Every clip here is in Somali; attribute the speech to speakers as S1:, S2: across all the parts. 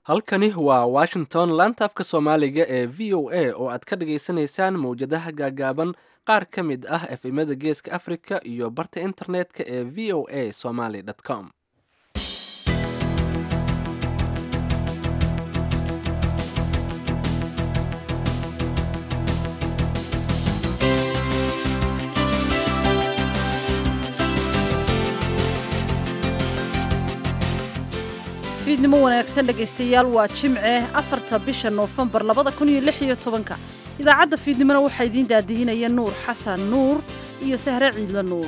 S1: halkani waa washington laanta afka soomaaliga ee v o a oo aad ka dhagaysanaysaan mowjadaha gaagaaban qaar ka mid ah efemada geeska africa iyo barta internetka ee v o a somaly com
S2: fiidnimo wanaagsan dhegaystayaal waa jimce afarta bisha noofembar labada kun iyo lix iyo tobanka idaacadda fiidnimona waxaa idiin daadihinaya nuur xasan nuur iyo sahre ciidle nuur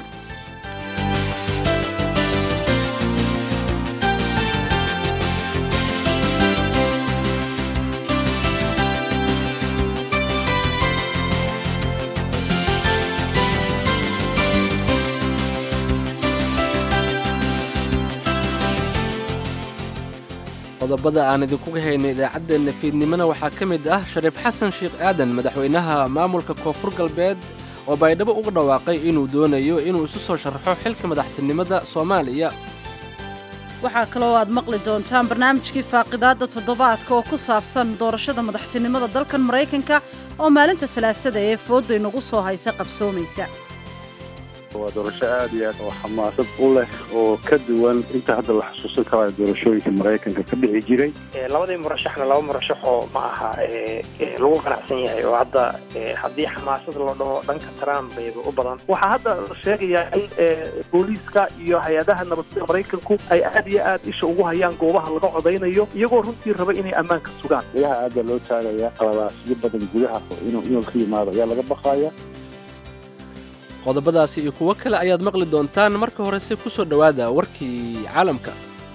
S1: qodobada aan idinkuga haynay idaacaddeenna fiidnimona waxaa ka mid ah shariif xasan sheekh aadan madaxweynaha maamulka koonfur galbeed oo baydhabo uga dhawaaqay inuu doonayo inuu isu soo sharaxo xilka madaxtinimada soomaaliya
S2: waxaa kaloo aad maqli doontaan barnaamijkii faaqidaadda toddobaadka oo ku saabsan doorashada madaxtinimada dalkan maraykanka oo maalinta salaasada ee foodda inagu soo haysa qabsoomaysa
S3: waa doorasho aad iyo aad oo xamaasad u leh oo ka duwan inta hadda la xusuusan karayo doorashooyinka maraykanka ka dhici jiray
S4: labadii murashaxna laba murashax oo ma aha lagu qanacsan yahay oo hadda haddii xamaasad la dhaho dhanka trump bayba u badan
S5: waxaa hadda la sheegayaa in booliiska iyo hay-adaha nabadgeda maraykanku ay aad iyo aad isha ugu hayaan goobaha laga codaynayo iyagoo runtii raba inay ammaanka sugaan
S3: gudaha aad baa loo taagaya qaladaasyo badan gudaha inuu inuu ka yimaado ayaa laga baqaya
S1: qodobadaasi iyo kuwo kale ayaad maqli doontaan marka horese ku soo dhowaada warkii caalamka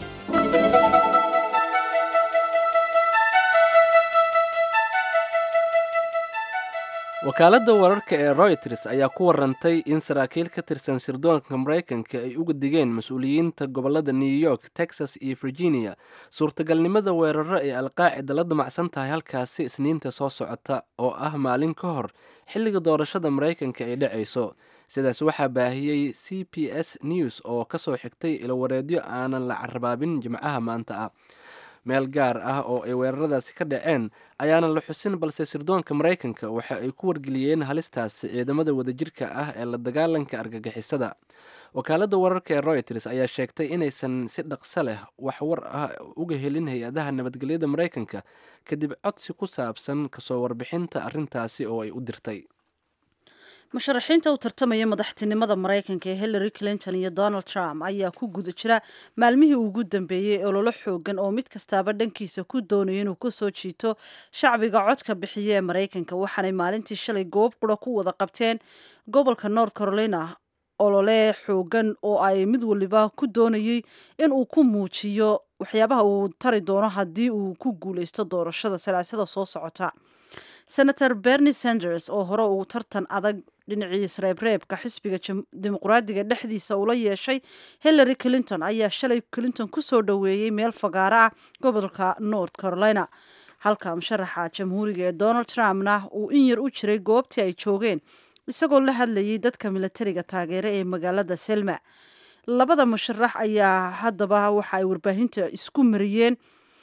S1: wakaaladda wararka ee royters ayaa ku warantay in saraakiil ka tirsan sirdoonka maraykanka ay uga digeen mas-uuliyiinta gobollada new york texas iyo virginia suurtagalnimada weeraro ee alqaacida la damacsan tahay halkaasi isniinta soo socota oo ah maalin ka hor xilliga doorashada maraykanka ay dhacayso sidaas waxaa baahiyey c p s news oo ka soo xigtay ilowareedyo aanan la carabaabin jimcaha maanta ah meel gaar ah oo ay weeraradaasi ka dhaceen ayaanan la xusin balse sirdoonka maraykanka waxa ay ku wargeliyeen halistaasi ciidamada wadajirka ah ee la dagaalanka argagixisada wakaaladda wararka ee royters ayaa sheegtay inaysan si dhaqso leh wax war ah uga helin hay-adaha nabadgelyada maraykanka kadib codsi ku saabsan kasoo warbixinta arrintaasi oo ay u dirtay
S2: musharaxiinta u tartamaya madaxtinimada maraykanka ee hillary clinton iyo donald trump ayaa ku guda jira maalmihii ugu dambeeyey ololo xoogan oo mid kastaaba dhankiisa ku doonayo inuu kasoo jiito shacbiga codka bixiya ee maraykanka waxaanay maalintii shalay goob qura ku wada qabteen gobolka north carolina olole xoogan oo ay mid waliba ku doonayay in uu ku muujiyo waxyaabaha uu tari doono haddii uu ku guuleysto doorashada salaasada soo socota senator bernie sanders oo hore uu tartan adag dhinacii isreebreebka xisbiga dimuqraadiga dhexdiisa ula yeeshay hillary clinton ayaa shalay clinton kusoo dhoweeyey meel fagaaro ah gobolka north carolina halka musharaxa jamhuuriga ee donald trumpna uu in yar u jiray goobtii ay joogeen isagoo la hadlayay dadka milatariga taageere ee magaalada selma labada musharax ayaa haddaba waxa ay warbaahinta isku mariyeen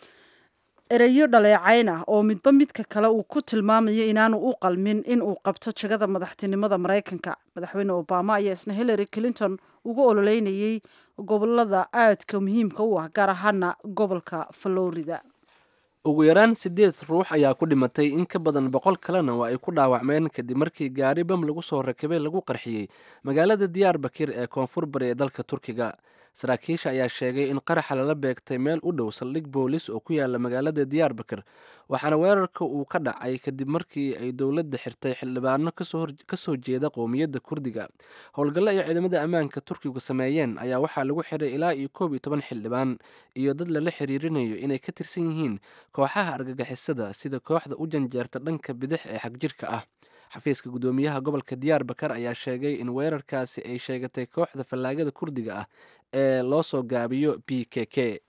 S2: ereyo dhaleecayn ah oo midba midka kale uu ku tilmaamayo inaanu u qalmin in uu qabto jagada madaxtinimada maraykanka madaxweyne obama ayaa isna hillary clinton uga ololeynayay gobolada aadka muhiimka u ah gaar ahaana gobolka florida
S1: ugu yaraan siddeed ruux ayaa ku dhimatay in ka badan boqol kalena waa ay ku dhaawacmeen kadib markii gaari bam lagu soo rakibay lagu qarxiyey magaalada diyaar bakir ee koonfur bari ee dalka turkiga saraakiisha ayaa sheegay in qaraxa lala beegtay meel u dhow saldhig boolis oo ku yaala magaalada diyaar bakir waxaana weerarka uu ka dhacay kadib markii ay dowladda xirtay xildhibaano kasoo jeeda qowmiyadda kurdiga howlgallo ay ciidamada ammaanka turkigu sameeyeen ayaa waxaa lagu xiray ilaa iyo koob iyo toban xildhibaan iyo dad lala xiriirinayo inay ka tirsan yihiin kooxaha argagixisada sida kooxda u janjeerta dhanka bidix ee xagjirka ah xafiiska guddoomiyaha gobolka diyaar bakar ayaa sheegay in weerarkaasi ay sheegatay kooxda fallaagada kurdiga ah ee loo soo gaabiyo b k k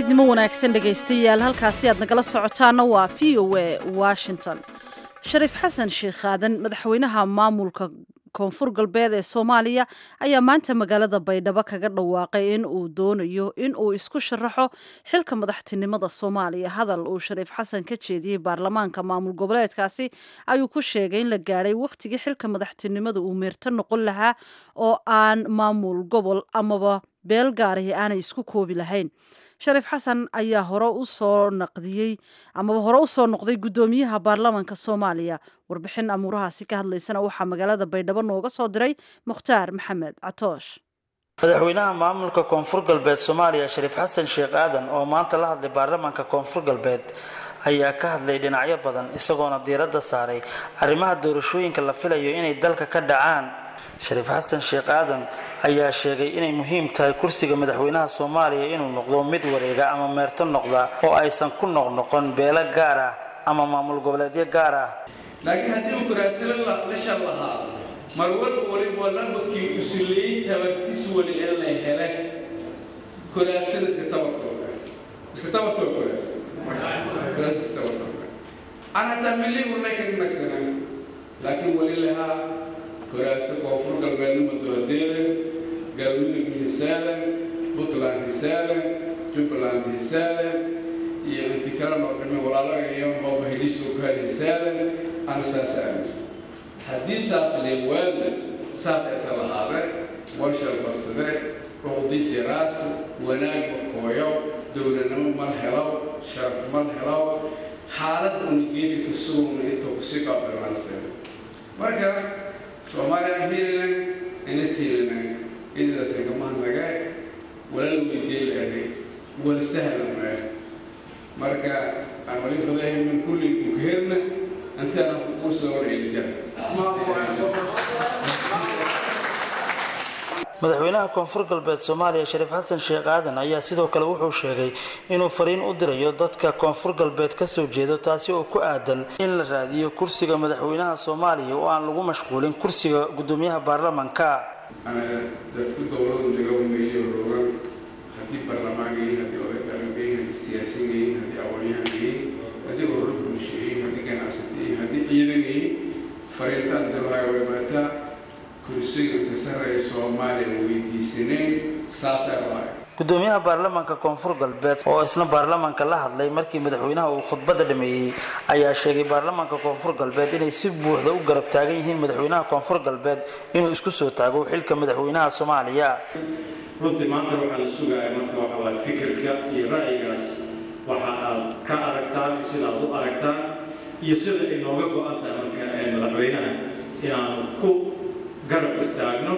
S2: fiidnimo wanaagsan dhegaystayaal halkaasi aad nagala socotaana waa v o a washington shariif xasan sheekh aadan madaxweynaha maamulka koonfur galbeed ee soomaaliya ayaa maanta magaalada baydhabo kaga dhawaaqay in uu doonayo in uu isku sharaxo xilka madaxtinimada soomaaliya hadal uu shariif xasan ka jeediyey baarlamaanka maamul goboleedkaasi ayuu ku sheegay in la gaadhay wakhtigii xilka madaxtinimada uu meerto noqon lahaa oo aan maamul gobol amaba beel gaarihi aanay isku koobi lahayn shariif xasan ayaa hore u soo naqdiyey amaba hore u soo noqday guddoomiyaha baarlamaanka soomaaliya warbixin amuurahaasi ka hadlaysana waxaa magaalada baydhabo nooga soo diray mukhtaar maxamed catoosh
S6: madaxweynaha maamulka koonfur galbeed soomaaliya shariif xasan sheekh aadan oo maanta la hadlay baarlamaanka koonfur galbeed ayaa ka hadlay dhinacyo badan isagoona diiradda saaray arrimaha doorashooyinka la filayo inay dalka ka dhacaan shariif xasan sheekh aadan ayaa sheegay inay muhiim tahay kursiga madaxweynaha soomaaliya inuu noqdo mid wareega ama meerto noqda oo aysan ku noqnoqon beelo gaar ah ama maamul goboleedyo gaar ah
S7: laakiin haddii uu kuraasilo la shal lahaa mar walba waliba lambakii usuleeyey tabartis wali ee la hele kuraastina iska tabartooga iska tabartooga kuraas kuraas iska tabartooga aan hataa milli warnay ka nagsanaan laakiin wali lahaa kuraasta koonfur galbeednima doodeeda galmudug hisaadan puntland hisaadan jubbaland hisaadan iyo inti kale noo dhimay walaalaga iyo mooba hidishka ku hal hisaadan ana saas aaminsa haddii saas leewaada saas eka lahaade warshal barsade ruqdi jiraas wanaag makooyo dowladnimo mal helo sharaf mal helo xaalad unageeka ka sugna intuu kusii qaabilaansan marka soomaaliya hiilanan inas hiilanan ididaas igamaanaga walala weydiin lahay wal sahlan maa marka aan wali fadahay min kulli kukeedna intaana kuusoo wareeli jara
S6: madaxweynaha koonfur galbeed soomaaliya shariif xasan sheekh aadan ayaa sidoo kale wuxuu sheegay inuu fariin u dirayo dadka koonfur galbeed ka soo jeedo taasi oo ku aadan in la raadiyo kursiga madaxweynaha soomaaliya oo aan lagu mashquulin kursiga guddoomiyaha baarlamanka
S7: dadku dowladu dagameeyo rogan haddii baarlamaangayin haddii odaydalangayin haddii siyaasigayin haddii aqoonyahangayin haddii ururo bulshayin haddii ganacsatayin haddii ciidangayin fariintaan dirlaga way maataa kursiga ka sarreeya soomaaliya weydiisaneen saasaa lahay
S6: gudoomiyaha baarlamaanka koonfur galbeed oo isna baarlamaanka la hadlay markii madaxweynaha uu khudbadda dhameeyey ayaa sheegay baarlamaanka koonfur galbeed inay si buuxda u garab taagan yihiin madaxweynaha koonfur galbeed inuu isku soo taago xilka madaxweynaha soomaaliya
S8: runtii maanta waxaa la sugaaya marka waxa waay fikirka iyo ra'yigaas waxa aad ka aragtaan sidaad u aragtaan iyo sida ay nooga go-an tahay marka madaxweynaha inaanu ku garab istaagno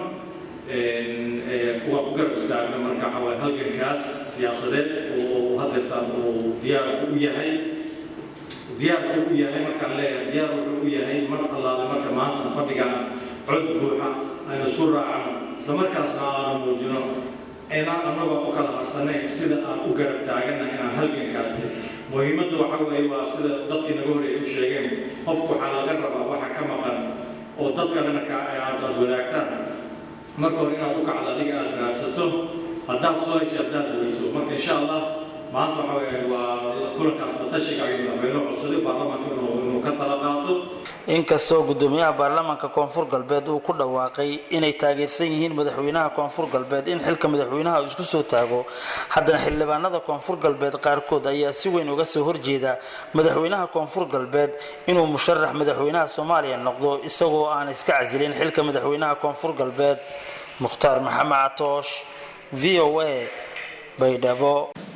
S8: waa ku garab istaagno marka waxa waay halgankaas siyaasadeed oo hadeertaan uu diyaar u yahay diyaar u yahay markaan leeyahay diyaar wuxuu u yahay mar allaale marka maanta fadhigaan cod buuxa aynu isu raacno isla markaasna aanu muujino inaan annagoo u kala harsanay sida aan u garab taagana inaan halgankaasi muhiimaddu waxa weeye waa sida dadkii naga horreeyay u sheegeen qofku waxaa laga rabaa waxa ka maqan oo dad kalena ka aad aad wadaagtaan marka hore inaad u kacdo adiga aad raadsato haddaad soo heshay haddaad weyso marka insha allah maanta waxa weeye waa kulankaas batashiga ayuu madaxweyne codsaday baarlamaanka inuu ka tala qaato
S6: inkastoo gudoomiyaha baarlamaanka koonfur galbeed uu ku dhawaaqay inay taageersan yihiin madaxweynaha koonfur galbeed in xilka madaxweynaha uu isku soo taago haddana xildhibaanada koonfur galbeed qaarkood ayaa si weyn uga soo horjeeda madaxweynaha koonfur galbeed inuu musharax madaxweynaha soomaaliya noqdo isagoo aan iska casilin xilka madaxweynaha koonfur galbeed mukhtaar maxamed catoosh v o a baydhabo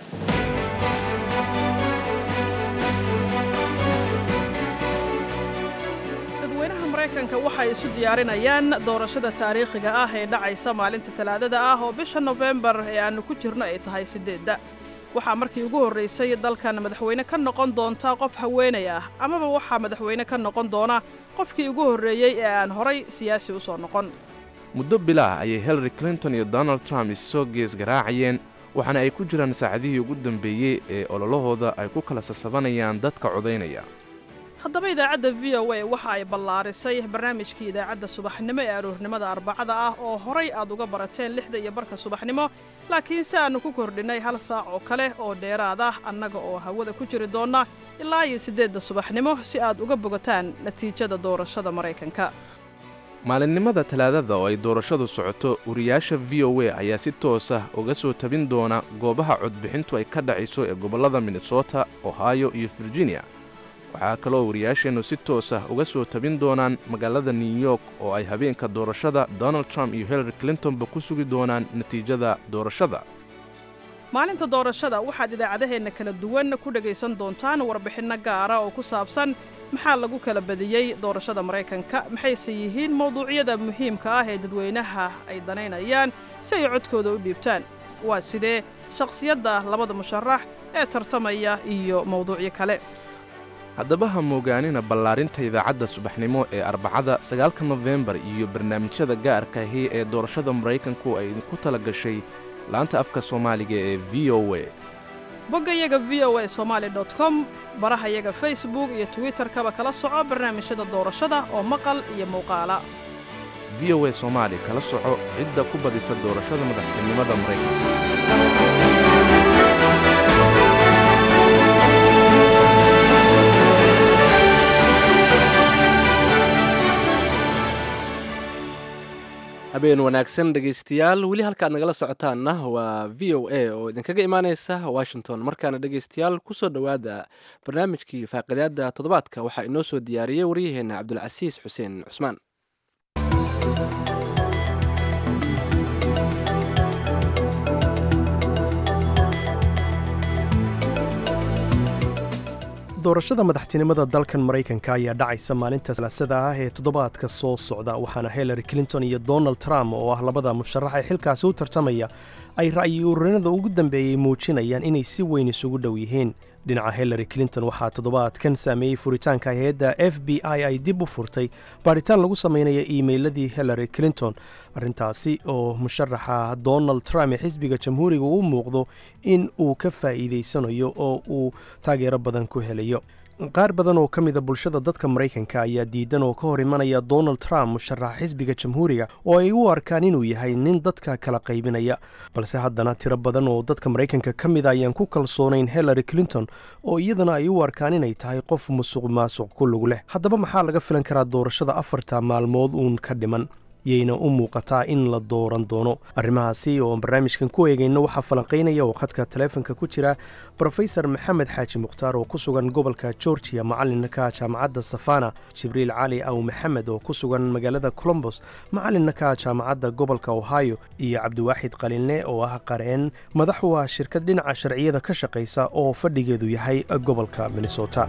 S9: maraykanka waxay isu diyaarinayaan doorashada taariikhiga ah ee dhacaysa maalinta talaadada ah oo bisha nofembar ee aannu ku jirno ay tahay siddeedda waxaa markii ugu horraysay dalkan madaxweyne ka noqon doonta qof haweenay ah amaba waxaa madaxweyne ka noqon doona qofkii ugu horreeyey ee aan horay siyaasi u soo noqon
S10: muddo bilaah ayay hillary clinton iyo donald trump issoo gees garaacayeen waxaana ay ku jiraan saacadihii ugu dambeeyey ee ololahooda ay ku kala sasabanayaan dadka codaynaya
S9: haddaba idaacadda v o a waxa ay ballaarisay barnaamijkii idaacadda subaxnimo ee aroornimada arbacada ah oo horay aad uga barateen lixda iyo barka subaxnimo laakiin si aannu ku kordhinnay hal saac oo kale oo dheeraad ah annaga oo hawada ku jiri doonna ilaa iyo siddeedda subaxnimo si aad uga bogataan natiijada doorashada maraykanka
S10: maalinimada talaadada oo ay doorashadu socoto wariyaasha v o a ayaa si toos ah uga soo tabin doona goobaha codbixintu ay ka dhacayso ee gobollada minnesota ohio iyo virginia waxaa kaloo wariyaasheennu si toos ah uga soo tabin doonaan magaalada new york oo ay habeenka doorashada donald trump iyo hillary clintonba ku sugi doonaan natiijada doorashada
S9: maalinta doorashada waxaad idaacadaheenna kala duwan ku dhegaysan doontaan warbixinno gaara oo ku saabsan maxaa lagu kala badiyey doorashada maraykanka maxayse yihiin mawduucyada muhiimka ah ee dadweynaha ay danaynayaan si ay codkooda u dhiibtaan waa sidee shakhsiyadda labada musharax ee tartamaya iyo mawduucyo kale
S10: haddaba ha moogaanina ballaarinta idaacadda subaxnimo ee arbacada sagaalka nofembar iyo barnaamijyada gaarka ahi ee doorashada maraykanku ay idinku tala gashay laanta afka soomaaliga ee v o a
S9: boggayaga v o a somaali dot com barahayaga facebook iyo twitterkaba kala soco barnaamijyada doorashada oo maqal iyo muuqaala
S10: v o a soomaali kala soco cidda ku badisa doorashada madaxtinimada maraykanka
S1: habeen wanaagsan dhegaystayaal weli halkaad nagala socotaanna waa v o a oo idinkaga imaaneysa washington markaana dhegaystayaal kusoo dhowaada barnaamijkii faaqidaada toddobaadka waxaa inoo soo diyaariyey waryaheena cabdulcasiis xuseen cusmaan
S11: doorashada madaxtinimada dalkan maraykanka ayaa dhacaysa maalinta salaasada ah ee toddobaadka soo socda waxaana hillary clinton iyo donald trump oo ah labada musharax ee xilkaasi u tartamaya ay ra'yi ururinada ugu dambeeyey muujinayaan inay si weyn isugu dhow yihiin dhinaca hillary clinton waxaa toddobaadkan saameeyey furitaanka hay-adda f b i ay dib u furtay baadhitaan lagu samaynaya iimeyladii hillary clinton arrintaasi oo musharaxa donald trump ee xisbiga jamhuuriga u muuqdo in uu ka faa'iidaysanayo oo uu taageero badan ku helayo qaar badan oo ka mida bulshada dadka maraykanka ayaa diidan oo ka hor imanaya donald trump musharaxa xisbiga jamhuuriga oo ay u arkaan inuu yahay nin dadka kala qaybinaya balse haddana tiro badan oo dadka maraykanka ka mida ayaan ku kalsoonayn hillary clinton oo iyadana ay u arkaan inay tahay qof musuq maasuq ku lug leh haddaba maxaa laga filan karaa doorashada afarta maalmood uun ka dhiman yayna u muuqataa in la dooran doono arrimahaasi oo barnaamijkan ku eegayno waxaa falanqaynaya oo khadka taleefonka ku jira brofesor maxamed xaaji mukhtaar oo ku sugan gobolka georgiya macalinka jaamacadda safana jibriil cali aw maxamed oo ku sugan magaalada colombos macalinka jaamacadda gobolka ohio iyo cabdiwaaxid qalinle oo ah qareen madax u ah shirkad dhinaca sharciyada ka shaqaysa oo fadhigeedu yahay gobolka minnesota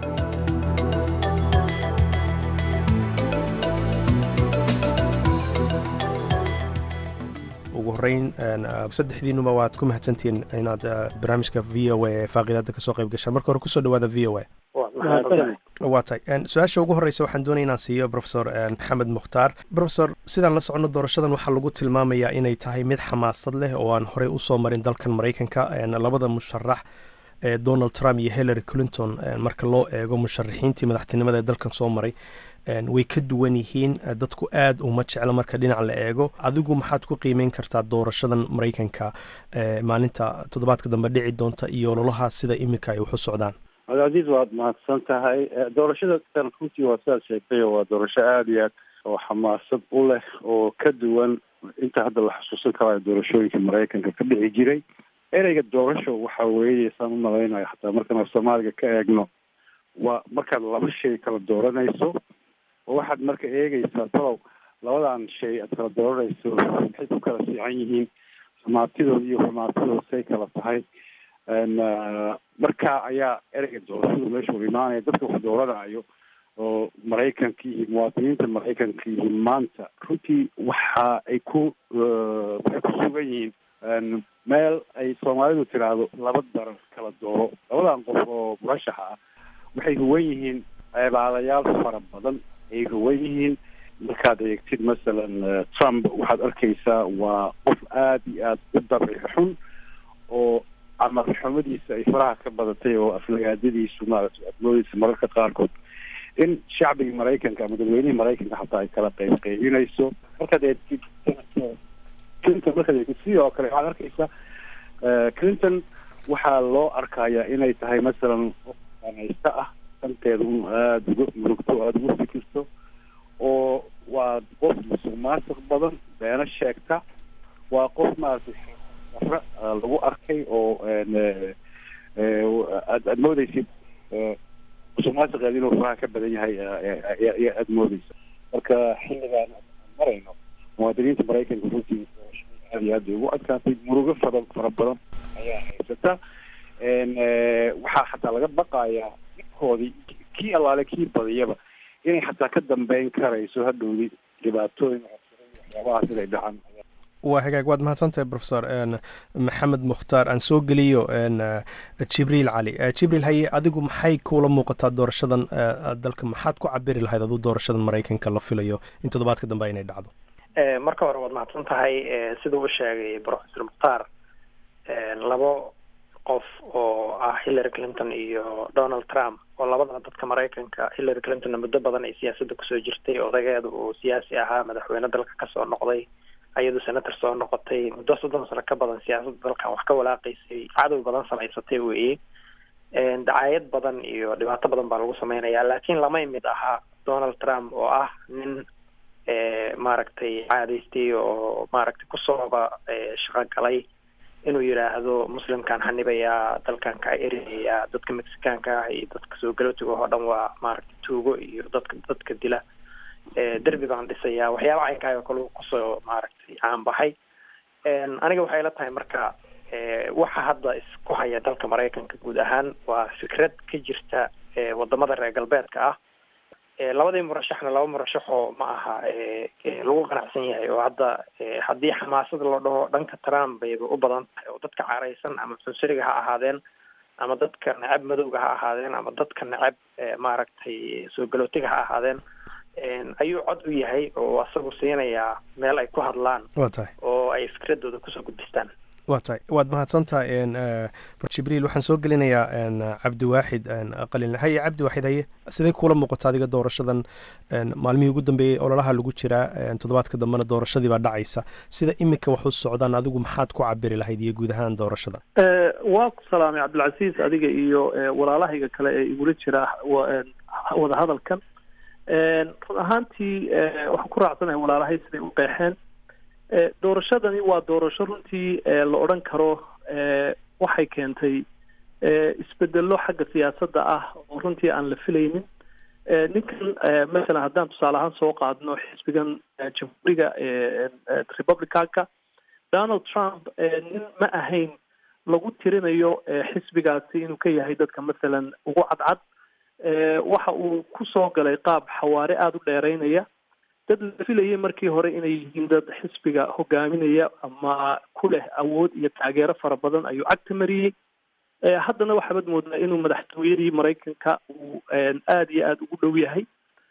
S11: ugu horeyn saddexdiinuba waad ku mahadsantihiin inaad barnaamijka v o a ee faaqidaada kasoo qayb gashaan marka hore kusoo dhawaada v o a waa tahay su-aasha ugu horeysa waxaan doonaya inaan siiyo profesor maxamed mukhtaar profesor sidaan la socono doorashadan waxaa lagu tilmaamayaa inay tahay mid xamaasad leh oo aan horey usoo marin dalkan maraykanka labada musharax ee donald trump iyo hillary clinton marka loo eego musharaxiintii madaxtinimada ee dalkan soo maray way ka duwan yihiin dadku aad uma jeclo marka dhinac la eego adigu maxaad ku qiimeyn kartaa doorashadan maraykanka maalinta toddobaadka dambe dhici doonta iyo ololaha sida iminka ay waxu socdaan
S3: cabdilcaziiz waad mahadsan tahay doorashada tan runtii waa sidaad sheegtay waa doorasho aada iyo aad oo xamaasad u leh oo ka duwan inta hadda la xusuusan karayo doorashooyinka maraykanka ka dhici jiray ereyga doorasho waxa weeye saan u malaynayo xataa markaan soomaaliga ka eegno waa markaad laba shay kala dooranayso oo waxaad marka eegaysaa talow labadan shay aad kala dooranayso maxay ku kala fiican yihiin xumaatidooda iyo xumaatidooda say kala tahay marka ayaa ereyga doorashadu meesha u imaanaya dadka wax dooranayo oo maraykanka iyo muwaadiniinta maraykanka iyo maanta runtii waxa ay ku waxay ku sugan yihiin meel ay soomaalidu tiraahdo laba darar kala dooro labadan qof oo murashaxa ah waxay huwan yihiin ceebaadayaal fara badan ay huwan yihiin markaad eegtid masalan trump waxaad arkaysaa waa qof aada iyo aada u dabci xun oo amar xumadiisa ay faraha ka badatay oo aflagaadadiisu maaragtay admoodiisa mararka qaarkood in shacbigii maraykanka ama dadweynihii maraykanka hataa ay kala qeyb qeybinayso markaad eegtid clinton markaad eegtid sidoo kale waxaad arkaysa clinton waxaa loo arkayaa inay tahay masalan qof anaysta ah danteeda un aada uga murugto aada uga fikirto oo waa qof musuq maasuq badan beeno sheegta waa qof maaragtay daro lagu arkay oo aad aad moodeysid musuq maasuqeed inuu faraha ka badan yahay aada moodeysa marka xilligaan marayno muwaadiniinta maraykanka runtii aad iyo aad bay ugu adkaatay murugo fara fara badan ayaa haysata waxaa xataa laga baqayaa dhibkoodii kii allaale kii badiyaba inay xataa ka dambeyn karayso hadhowdi dhibaatooyin waxyaabahaas inay dhacaan
S11: waa hagaag waad mahadsantahay profesor maxamed mukhtaar aan soo geliyo jibriil cali jibriil haye adigu maxay kuula muuqataa doorashadan dalka maxaad ku cabiri lahayd aduu doorashadan maraykanka la filayo in toddobaadka dambe inay dhacdo
S4: marka hore waad mahadsan tahay sida uu sheegay professor mukhtaar labo qof oo ah hillary clinton iyo donald trump oo labadana dadka maraykanka hillary clintonna muddo badan ay siyaasadda kusoo jirtay odageeda uu siyaasi ahaa madaxweyne dalka kasoo noqday ayadu senator soo noqotay muddo soddon sano ka badan siyaasadda dalkan wax ka walaaqaysay cadow badan samaysatay weeye dacaayad badan iyo dhibaato badan baa lagu sameynaya laakiin lamay mid ahaa donald trump oo ah nin maaragtay caadaystay oo maaragtay kusooba shaqo galay inuu yidhaahdo muslimkaan xanibayaa dalkan kaa erinayaa dadka mexicaanka ah iyo dadka soo galootiga oo dhan waa maaragtay tuugo iyo dadka dadka dila derbi baan dhisayaa waxyaaba caynkaay oo kale kusoo maaragtay caanbaxay aniga waxay la tahay marka waxa hadda isku haya dalka maraykanka guud ahaan waa fikrad ka jirta wadamada reer galbeedka ah labadii murashaxna laba murashaxoo ma aha lagu qanacsan yahay oo hadda haddii xamaasada loo dhaho dhanka trump bayba u badan tahay oo dadka caraysan ama cunsuriga ha ahaadeen ama dadka necab madowga ha ahaadeen ama dadka necab maaragtay soo galootiga ha ahaadeen ayuu cod u yahay oo asagu siinayaa meel ay ku hadlaan
S11: waa tahay
S4: oo ay fikradooda kusoo gudbistaan
S11: waa tahay waad mahadsantahay jibriil waxaan soo gelinayaa cabdiwaaxid qalin haye cabdiwaaxid haye sidee kuula muuqata adiga doorashadan maalmihii ugu dambeeyey ololaha lagu jiraa toddobaadka dambena doorashadii baa dhacaysa sida iminka wax u socdaan adigu maxaad ku cabiri lahayd iyo guud ahaan doorashada
S5: waa ku salaamay cabdilcasiis adiga iyo walaalahayga kale ee igula jira wadahadalkan run ahaantii waxaan ku raacsanahay walaalahay siday u qeexeen doorashadani waa doorasho runtii la odhan karo waxay keentay isbedelo xagga siyaasadda ah oo runtii aan la filaynin ninkan masalan haddaan tusaale ahaan soo qaadno xisbigan jamhuuriga republicanka donald trump nin ma ahayn lagu tirinayo xisbigaasi inuu ka yahay dadka masalan ugu cadcad waxa uu ku soo galay qaab xawaare aada u dheereynaya dad la filayay markii hore inay yihiin dad xisbiga hogaaminaya ama ku leh awood iyo taageero fara badan ayuu cagta mariyey haddana waxaabad moodaa inuu madaxtooyadii maraykanka uu aada iyo aada ugu dhow yahay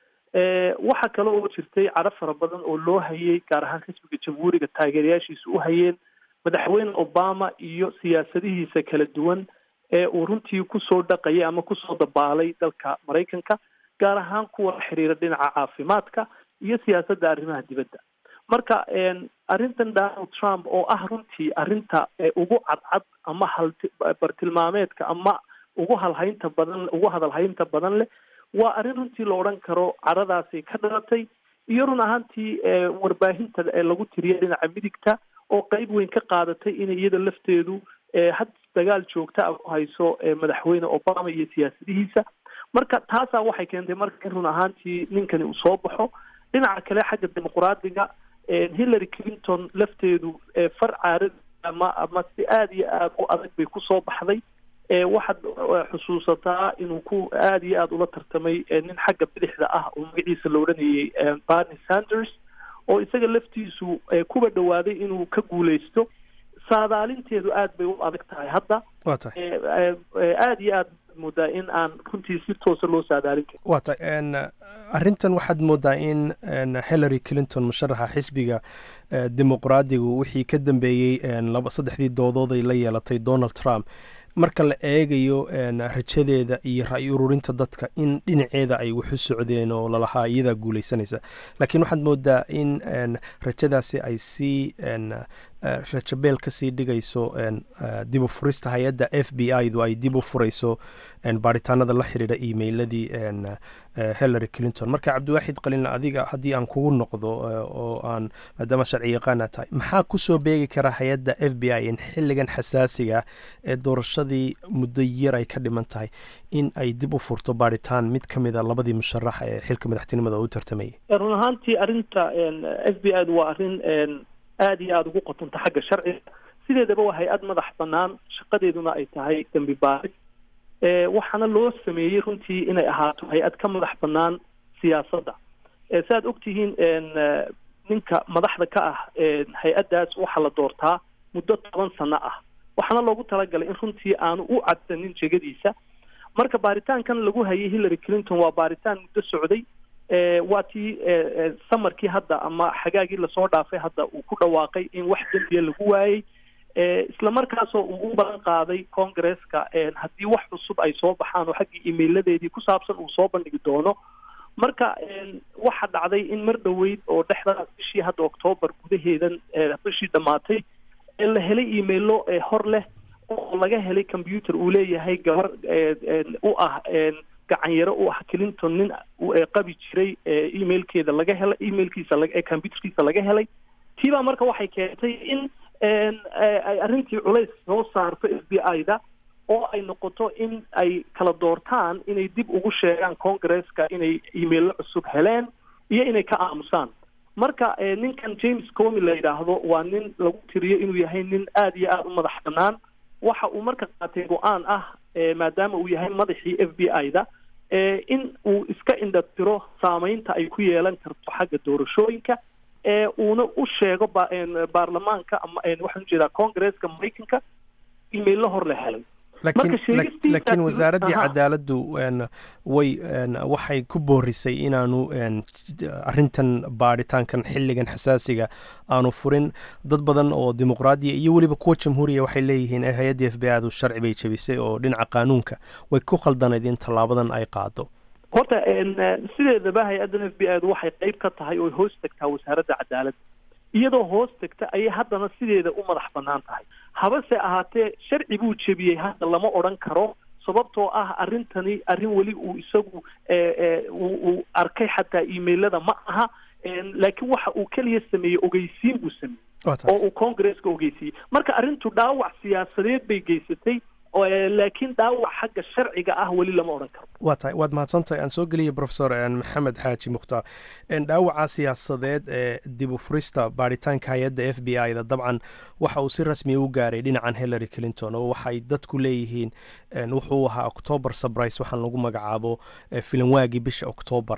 S5: waxa kale oo jirtay caro fara badan oo loo hayay gaar ahaan xisbiga jamhuuriga taageerayaashiisa u hayeen madaxweyne obama iyo siyaasadihiisa kala duwan ee uu runtii kusoo dhaqayay ama kusoo dabaalay dalka maraykanka gaar ahaan kuwa la xiriira dhinaca caafimaadka iyo siyaasadda arrimaha dibadda marka arrintan donald trump oo ah runtii arrinta ugu cadcad ama hal bartilmaameedka ama ugu halhaynta badan ugu hadalhaynta badan leh waa arrin runtii la odhan karo caradaasi ka dhalatay iyo run ahaantii warbaahinta lagu tiriya dhinaca midigta oo qeyb weyn ka qaadatay inay iyada lafteedu had dagaal joogta a ku hayso madaxweyne obama iyo siyaasadihiisa marka taasaa waxay keentay marka in run ahaantii ninkani uu soo baxo dhinaca kale xagga dimuqraadiga hillary clinton lafteedu far caarad ama ama si aada iyo aada u adag bay kusoo baxday waxaad xusuusataa inuu ku aada iyo aada ula tartamay nin xagga bidixda ah oo magaciisa la odhanayay barney sanders oo isaga laftiisu kuba dhawaaday inuu ka guuleysto saadaalinteedu aada bay u adag tahay hadda
S11: waa tahay
S5: aada iyo aad moodaa in aan runtii si toosa loo saadaalin karin
S11: waa tahay arrintan waxaad moodaa in hillary clinton musharaxa xisbiga dimuqraadigu wixii ka dambeeyey laba saddexdii doodood ay la yeelatay donald trump marka la eegayo rajadeeda iyo ra-y ururinta dadka in dhinaceeda ay waxu socdeen oo lalahaa iyadaa guuleysanaysa laakiin waxaad moodaa in rajadaasi ay sii rajabeel kasii dhigayso dib u furista hay-adda f b i du ay dib u furayso baaritaanada la xiriira emailadii hillary clinton marka cabdiwaaxid qalinle adiga haddii aan kugu noqdo oo aan maadaama sharci yaqaana tahay maxaa kusoo beegi kara hay-adda f b i in xilligan xasaasiga ee doorashadii muddo yar ay ka dhiman tahay in ay dib u furto baaritaan mid ka mid a labadii musharax ee xilka madaxtinimada u tartamayay
S5: run ahaantii arrinta f b i du waa arrin aada iyo aada ugu qotonta xagga sharciga sideedaba waa hay-ad madax banaan shaqadeeduna ay tahay dembi baaris waxaana loo sameeyey runtii inay ahaato hay-ad ka madax banaan siyaasadda saaad ogtihiin ninka madaxda ka ah hay-addaas waxaa la doortaa muddo toban sano ah waxaana loogu talagalay in runtii aanu u cadsanin jegadiisa marka baaritaankan lagu hayay hillary clinton waa baaritaan muddo socday waa tii samarkii hadda ama xagaagii lasoo dhaafay hadda uu ku dhawaaqay in wax dembiya lagu waayey isla markaasoo uu u balan qaaday congresska haddii wax cusub ay soo baxaan oo xaggii emailadeedii ku saabsan uu soo bandhigi doono marka waxa dhacday in mar dhoweyd oo dhexdaas bishii hadda octoobar gudaheedan bishii dhammaatay la helay emailo hor leh oo laga helay computer uu leeyahay gabar u ah gacanyaro u ah clinton nin qabi jiray emailkeeda laga helay emailkiisa computerkiisa laga helay tiibaa marka waxay keentay in ay arrintii culays soo saarto f b i da oo ay noqoto in ay kala doortaan inay dib ugu sheegaan congresska inay emaillo cusub heleen iyo inay ka aamusaan marka ninkan james comi la yidhaahdo waa nin lagu tiriyo inuu yahay nin aada iyo aada u madax banaan waxa uu marka qaatay go-aan ah maadaama uu yahay madaxii f b i da in uu iska indhatiro saameynta ay ku yeelan karto xagga doorashooyinka uuna u sheego baarlamaanka ama waxaan ujeedaa congresska maraykanka emaillo hor la helay
S11: laakiin wasaaraddii cadaaladdu way waxay ku boorisay inaanu arintan baaritaankan xilligan xasaasiga aanu furin dad badan oo dimuqraadiya iyo weliba kuwa jamhuuriya waxay leeyihiin hay-addii f b i du sharci bay jebisay oo dhinaca qaanuunka way ku khaldanayd in tallaabadan ay qaado
S5: horta sideedaba hay-addan f b i du waxay qeyb ka tahay oo hoos tagtaa wasaaradda cadaaladda iyadoo hoos tagta ayay haddana sideeda u madax banaan tahay habase ahaatee sharci buu jebiyey hadda lama odhan karo sababtoo ah arrintani arrin weli uu isagu uu arkay xataa emailada ma aha laakiin waxa uu keliya sameeyey ogeysiin buu sameeyey oo uu congresska ogeysiiyey marka arrintu dhaawac siyaasadeed bay geysatay laakiin dhaawac xagga sharciga ah weli lama odhan karo
S11: waa tahay waad mahadsantahay aan soo geliyay profesor maxamed xaaji mukhtaar dhaawaca siyaasadeed ee dib u furista baaritaanka hay-adda f b i da dabcan waxa uu si rasmiya u gaaray dhinacan hillary clinton oo waxay dadku leeyihiin wuxuu ahaa octoobar surprise waxaan lagu magacaabo filanwaagii bisha octoobar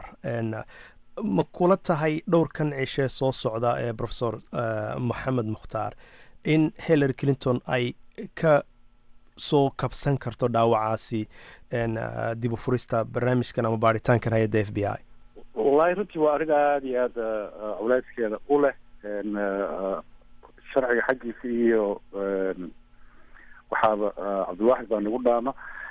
S11: ma kula tahay dhowrkan cishee soo socda ee profesor maxamed mukhtaar in hillary clinton ay ka soo kabsan karto dhaawacaasi dib u furista barnaamijkan ama baaritaankan hay-adda f b i
S3: wallahi runtii waa arrin aada iyo aada culayskeeda u leh sharciga xaggiisa iyo waxaaba cabdilwaaxid baa nagu dhaama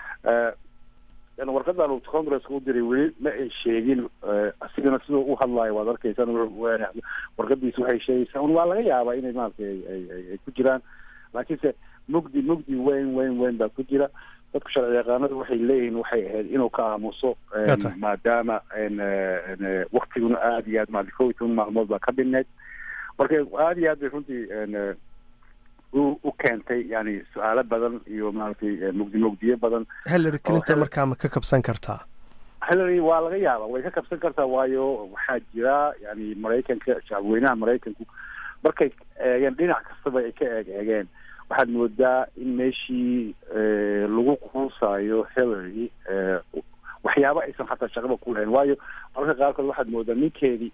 S3: warqadan uu congresska u diray weli ma ay sheegin asigana siduu u hadlaayo waad arkaysaan warqadiisa waxay sheegaysaa un waa laga yaabaa inay maaragtay ay ku jiraan laakiinse mugdi mugdi weyn weyn weyn baa ku jira dadku sharci yaqaanadu waxay leeyihiin waxay ahayd inuu ka aamuso maadaama waktiguna aada iyo aad maali kow iyo toban maalmood baa ka dhineyd marka aada iyo aad bay runtii u keentay yani su-aalo badan iyo maaragtay mugdi mugdiyo badan
S11: hillary clinton markaa ma ka kabsan kartaa
S3: hillary waa laga yaaba way ka kabsan kartaa waayo waxaa jira yani maraykanka shacabweynaha maraykanku markay eegeen dhinac kastaba ay ka eeg eegeen waxaad moodaa in meeshii lagu quusaayo hillary waxyaabo aysan xataa shaqaba ku lahayn waayo mararka qaarkood waxaad moodaa ninkeedii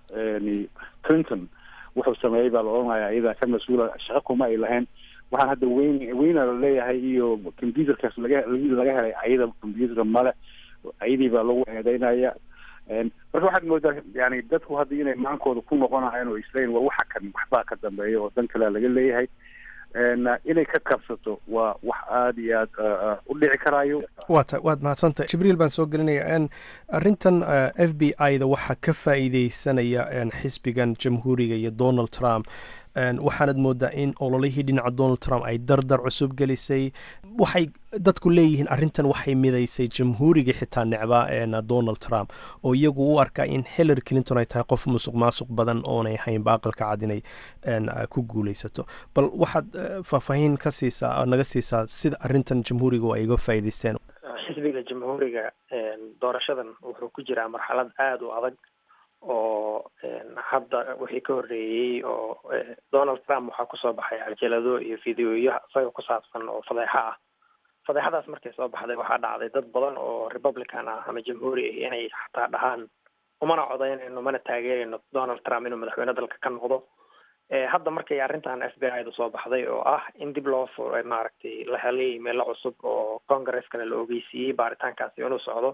S3: clinton wuxuu sameeyey baa la odhanaya iyadaa ka mas-uula shaqo kuma ay lahayn waxaan hadda weyn weyna la leeyahay iyo computerkaas laga laga helay ayada computerka male ayadii baa lagu eedeynaya marka waxaad moodaa yani dadku hadda inay maankooda ku noqonayaan oo isleyn waa waxa kan waxbaa ka dambeeya oo dan kalea laga leeyahay inay ka kabsato waa wax aada iyo aada u dhici karaayo
S11: waa ta waad mahadsantahy jibriil baan soo gelinaya arrintan f b i da waxaa ka faa'iideysanaya xisbigan jamhuuriga iyo donald trump waxaanad moodaa in ololihii dhinaca donald trump ay dardar cusub gelisay waxay dadku leeyihiin arrintan waxay midaysay jamhuurigii xitaa necbaa donald trump oo iyagu u arkaa in hillary clinton ay tahay qof musuq maasuq badan oonay haynba aqalka cad inay ku guuleysato bal waxaad faahfaahin ka siisaa naga siisaa sida arrintan jamhuuriga ay uga faa'iideysteen
S4: xisbiga jamhuuriga doorashadan wuxuu ku jiraa marxalad aada u adag oo hadda wixii ka horreeyey oo donald trump waxaa kusoo baxay cajalado iyo fideoyo isaga ku saabsan oo fadeexo ah fadeexadaas markay soo baxday waxaa dhacday dad badan oo republican ah ama jamhuuri ah inay xataa dhahaan umana codaynayno mana taageerayno donald trump inuu madaxweyne dalka ka noqdo hadda markay arrintan f b i da soo baxday oo ah in dib loo furay maaragtay la helay meelo cusub oo congreskana la ogeysiiyey baaritaankaasi inuu socdo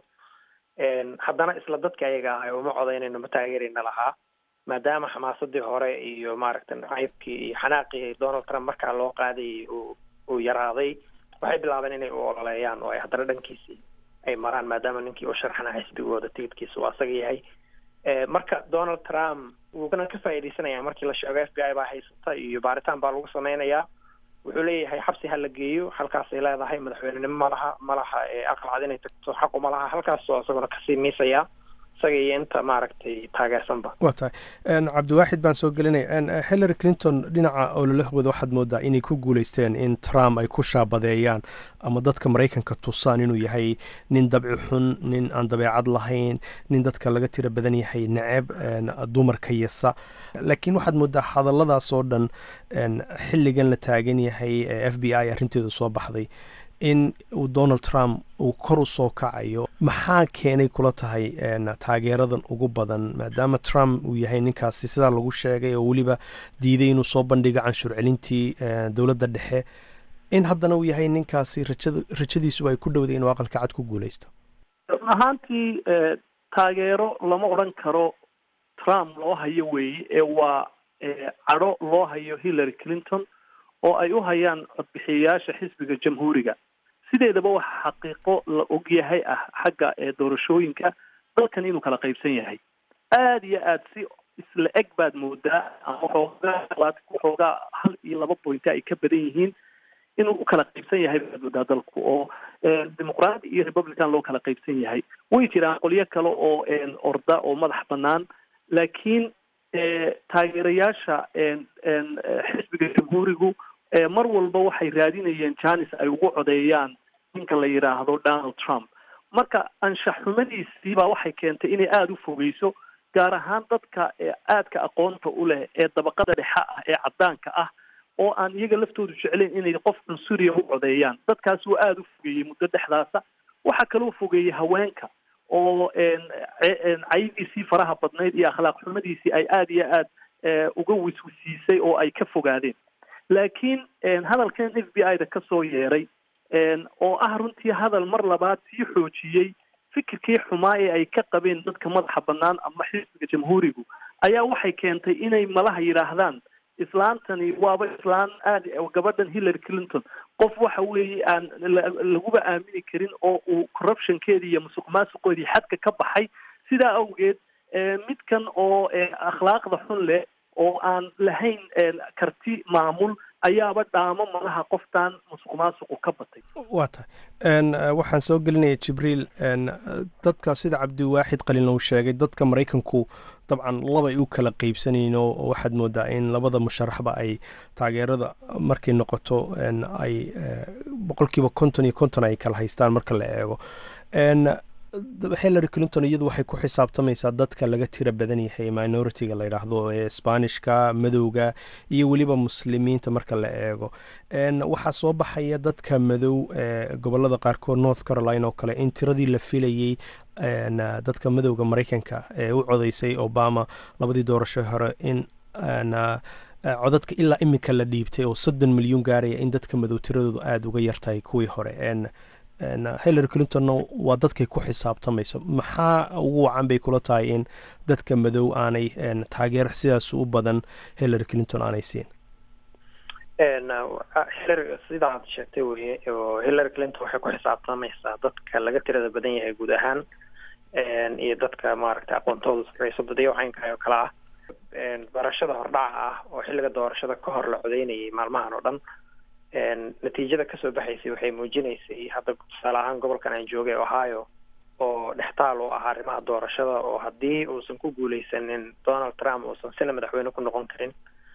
S4: haddana isla dadka ayaga ah uma codaynayno ma taageerayna lahaa maadaama xamaasadii hore iyo maaragtay nacaybkii iyo xanaaqii donald trump markaa loo qaadayay uu uu yaraaday waxay bilaabeen inay u ololeeyaan oo ay haddana dhankiisii ay maraan maadaama ninkii u sharxana xisbigooda tigidkiisa uu asaga yahay marka donald trump wuuna ka faa'iidaysanaya markii la sheego f b i baa haysata iyo baaritaan baa lagu sameynayaa wuxuu leeyahay xabsi ha la geeyo halkaasay leedahay madaxweynenimo malaha malaha aqal cad inay tagto xaqu malaha halkaasoo isaguna kasii miisaya isaga iyo inta maaragtay taageersanba
S11: waa tahay cabdiwaaxid baan soo gelinaya hillary clinton dhinaca ololahooda waxaad moodaa inay ku guuleysteen in trump ay ku shaabadeeyaan ama dadka maraykanka tusaan inuu yahay nin dabci xun nin aan dabeecad lahayn nin dadka laga tira badan yahay neceb dumarka yasa laakiin waxaad moodaa hadalladaas oo dhan xilligan la taagan yahay f b i arrinteedu soo baxday in uu donald trump uu kor u soo kacayo maxaa keenay kula tahay taageeradan ugu badan maadaama trump uu yahay ninkaasi sidaa lagu sheegay oo weliba diiday inuu soo bandhigo canshuur celintii dowladda dhexe in haddana uu yahay ninkaasi rajada rajadiisu ay ku dhowday inuu aqalka cad ku guuleysto
S5: run ahaantii taageero lama odhan karo trump loo hayo weeye ee waa cadho loo hayo hillary clinton oo ay u hayaan codbixiyayaasha xisbiga jamhuuriga sideedaba waxa xaqiiqo la ogyahay ah xagga doorashooyinka dalkan inuu kala qaybsan yahay aada iyo aada si isla eg baad moodaa ama waxoogaa waxoogaa hal iyo laba bointa ay ka badan yihiin inuu u kala qaybsan yahay baad moodaa dalku oo dimuqraadi iyo republican loo kala qaybsan yahay way jiraan qolyo kale oo orda oo madax banaan laakiin taageerayaasha xisbiga jamhuurigu mar walba waxay raadinayeen janis ay ugu codeeyaan ninka la yidhaahdo donald trump marka anshax xumadiisii baa waxay keentay inay aada u fogeyso gaar ahaan dadka aadka aqoonta u leh ee dabaqada dhexe ah ee caddaanka ah oo aan iyaga laftoodu jeclayn inay qof cunsuriya u codeeyaan dadkaas waa aada u fogeeyey muddo dhexdaasa waxaa kaloo fogeeyey haweenka oo caydiisii faraha badnayd iyo akhlaaq xumadiisii ay aada iyo aad uga wiswisiisay oo ay ka fogaadeen laakiin hadalkan f b i da kasoo yeeray oo ah runtii hadal mar labaad sii xoojiyey fikirkii xumaa ee ay ka qabeen dadka madaxa banaan ama xisbiga jamhuurigu ayaa waxay keentay inay malaha yidhaahdaan islaantani waaba islaan aad gabadhan hillary clinton qof waxa weeye aan laguba aamini karin oo uu corruptionkeedii iyo musuq maasuqoodii xadka ka baxay sidaa awgeed midkan oo akhlaaqda xun leh oo aan lahayn karti maamul ayaaba dhaamo malaha qoftaan musuq maasuqu ka batay
S11: waa tahay waxaan soo gelinaya jibriil dadka sida cabdiwaaxid qalin uu sheegay dadka maraykanku dabcan labay u kala qeybsanayn oo waxaad moodaa in labada musharaxba ay taageerada markay noqoto ay boqolkiiba konton iyo konton ay kala haystaan marka la eego hillary clinton iyadu waxay ku xisaabtamaysaa dadka laga tira badan yahay minoritiga la yidhaahdo ee sbaanishka madowga iyo weliba muslimiinta marka la eego waxaa soo baxaya dadka madow ee gobolada qaarkood north carolina oo kale in tiradii la filayey dadka madowga maraykanka ee u codeysay obama labadii doorasho hore in codadka ilaa iminka la dhiibtay oo soddon milyuun gaaraya in dadka madow tiradoodu aada uga yartahay kuwii hore hillary clintonna waa dadkay ku xisaabtamayso maxaa ugu wacan bay kula tahay in dadka madow aanay taageero sidaas u badan hillary clinton aanay siin
S4: hillary sida aad sheegtay weye oo hillary clinton waxay ku xisaabtamaysaa dadka laga tirada badan yahay guud ahaan iyo dadka maaragtay aqoontooda sareyso badiyo caynkaay oo kale ah barashada hordhaca ah oo xilliga doorashada ka hor la codeynayay maalmahan oo dhan natiijada kasoo baxaysay waxay muujinaysay hadda tusaale ahaan gobolkan aan joogay ohio oo dhextaal u ah arrimaha doorashada oo haddii uusan ku guuleysanin donald trump uusan sina madaxweyne ku noqon karin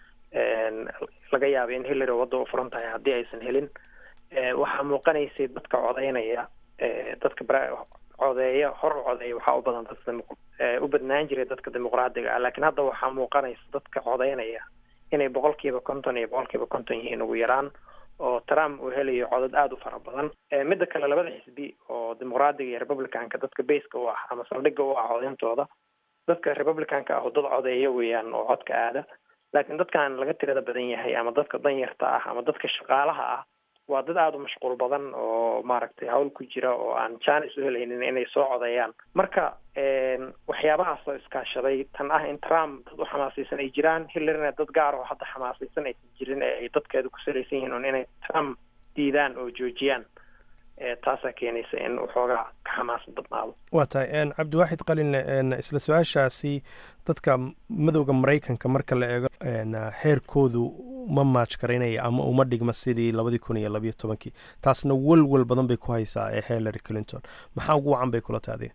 S4: laga yaabay in hillary wadda u furan tahay haddii aysan helin waxaa muuqanaysay dadka codeynaya dadka codeeya hor u codeeya waxaa u badan dadka u badnaan jiray dadka dimuqraadiga ah laakiin hadda waxaa muuqanaysa dadka codeynaya inay boqolkiiba konton iyo boqolkiiba konton yihiin ugu yaraan oo trump uu helayo codad aada u fara badan midda kale labada xisbi oo dimuqraadiga iyo republicanka dadka baska u ah ama saldhigga u ah codeyntooda dadka republicanka ah oo dad codeeya weeyaan oo codka aada laakiin dadkan laga tirada badan yahay ama dadka danyarta ah ama dadka shaqaalaha ah waa dad aada u mashquul badan oo maaragtay hawl ku jira oo aan jaanis u helaynin inay soo codeeyaan marka waxyaabahaas oo iskaashaday tan ah in trump dad u xamaasaysan ay jiraan hillarina dad gaar oo hadda xamaasaysan aysan jirin ee ay dadkeedu ku salaysan yihiin un inay trump diidaan oo joojiyaan taasaa keenaysa in waxoogaa ka xamaasad badnaado
S11: waa tahay cabdiwaaxid qalinle isla su-aashaasi dadka madowda maraykanka marka la eego heerkoodu ma maaj garaynaya ama uma dhigma sidii labadii kun iyo labayo tobankii taasna welwel badan bay ku haysaa ee hillary clinton maxaa ugu wacan bay kula tahdeen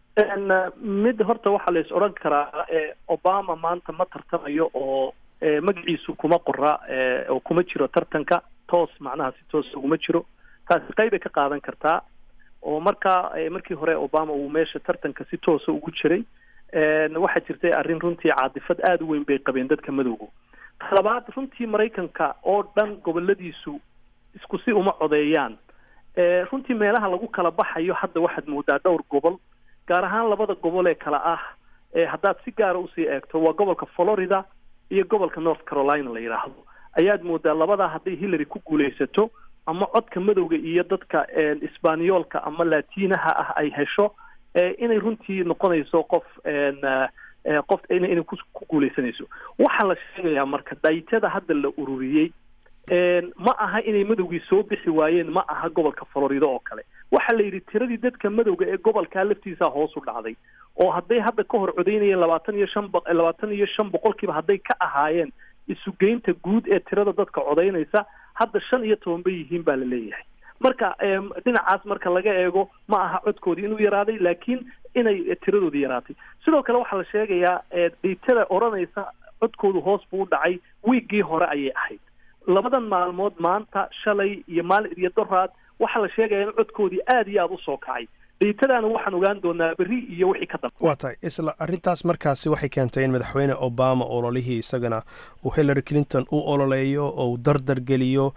S5: mid horta waxaa la is odhan karaa obama maanta ma tartamayo oo magaciisu kuma qora oo kuma jiro tartanka toos macnaha si toos uguma jiro taasi qeybay ka qaadan kartaa oo markaa markii hore obama uu meesha tartanka si toosa ugu jiray waxaa jirtay arrin runtii caadifad aada u weyn bay qabeen dadka madowga talabaad runtii maraykanka oo dhan goboladiisu isku si uma codeeyaan runtii meelaha lagu kala baxayo hadda waxaad moodaa dhowr gobol gaar ahaan labada gobol ee kale ah haddaad si gaara usii eegto waa gobolka florida iyo gobolka north carolina la yidhaahdo ayaad moodaa labadaa hadday hillary ku guulaysato ama codka madowga iyo dadka isbaaniyoolka ama latinaha ah ay hesho inay runtii noqonayso qof qof inay ku guuleysanayso waxaa la sheegayaa marka daytada hadda la ururiyey ma aha inay madowgii soo bixi waayeen ma aha gobolka florida oo kale waxaa la yidhi tiradii dadka madowga ee gobolkaa laftiisa hoos u dhacday oo hadday hadda ka hor codeynayeen labaatan iyo shan labaatan iyo shan boqolkiiba hadday ka ahaayeen isugeynta guud ee tirada dadka codeynaysa hadda shan iyo toban bay yihiin baa la leeyahay marka dhinacaas marka laga eego ma aha codkoodii inuu yaraaday laakiin inay tiradoodii yaraatay sidoo kale waxaa la sheegayaa dhiitada odhanaysa codkoodu hoos buu u dhacay wiiggii hore ayay ahayd labadan maalmood maanta shalay iyo maalin iyo doraad waxaa la sheegaya in codkoodii aada iyo aada usoo kacay dhiitadaana waxaan ogaan doonaa berri iyo wixii ka dambe
S11: waa tahay isla arrintaas markaasi waxay keentay in madaxweyne obama ololihii isagana uu hillary clinton u ololeeyo oo uu dardar geliyo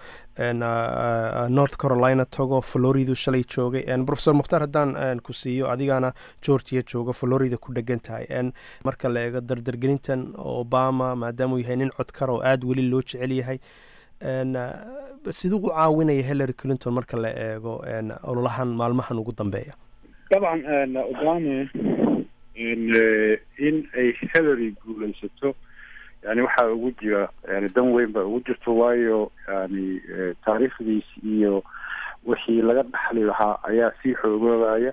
S11: north carolina tago floridu shalay joogay profesor mukhtaar haddaan ku siiyo adigana georgia jooga florida ku dhegan tahay marka la eego dardargelintan obama maadaama uu yahay nin codkar oo aada weli loo jecel yahay siduu u caawinaya hillary clinton marka la eego ololahan maalmahan ugu dambeeya
S3: dabcan obama in ay hillary guulaysato yani waxaa ugu jira yani dan weyn baa ugu jirto waayo yani taariikhdiis iyo wixii laga dhaxli lahaa ayaa sii xoogoobaya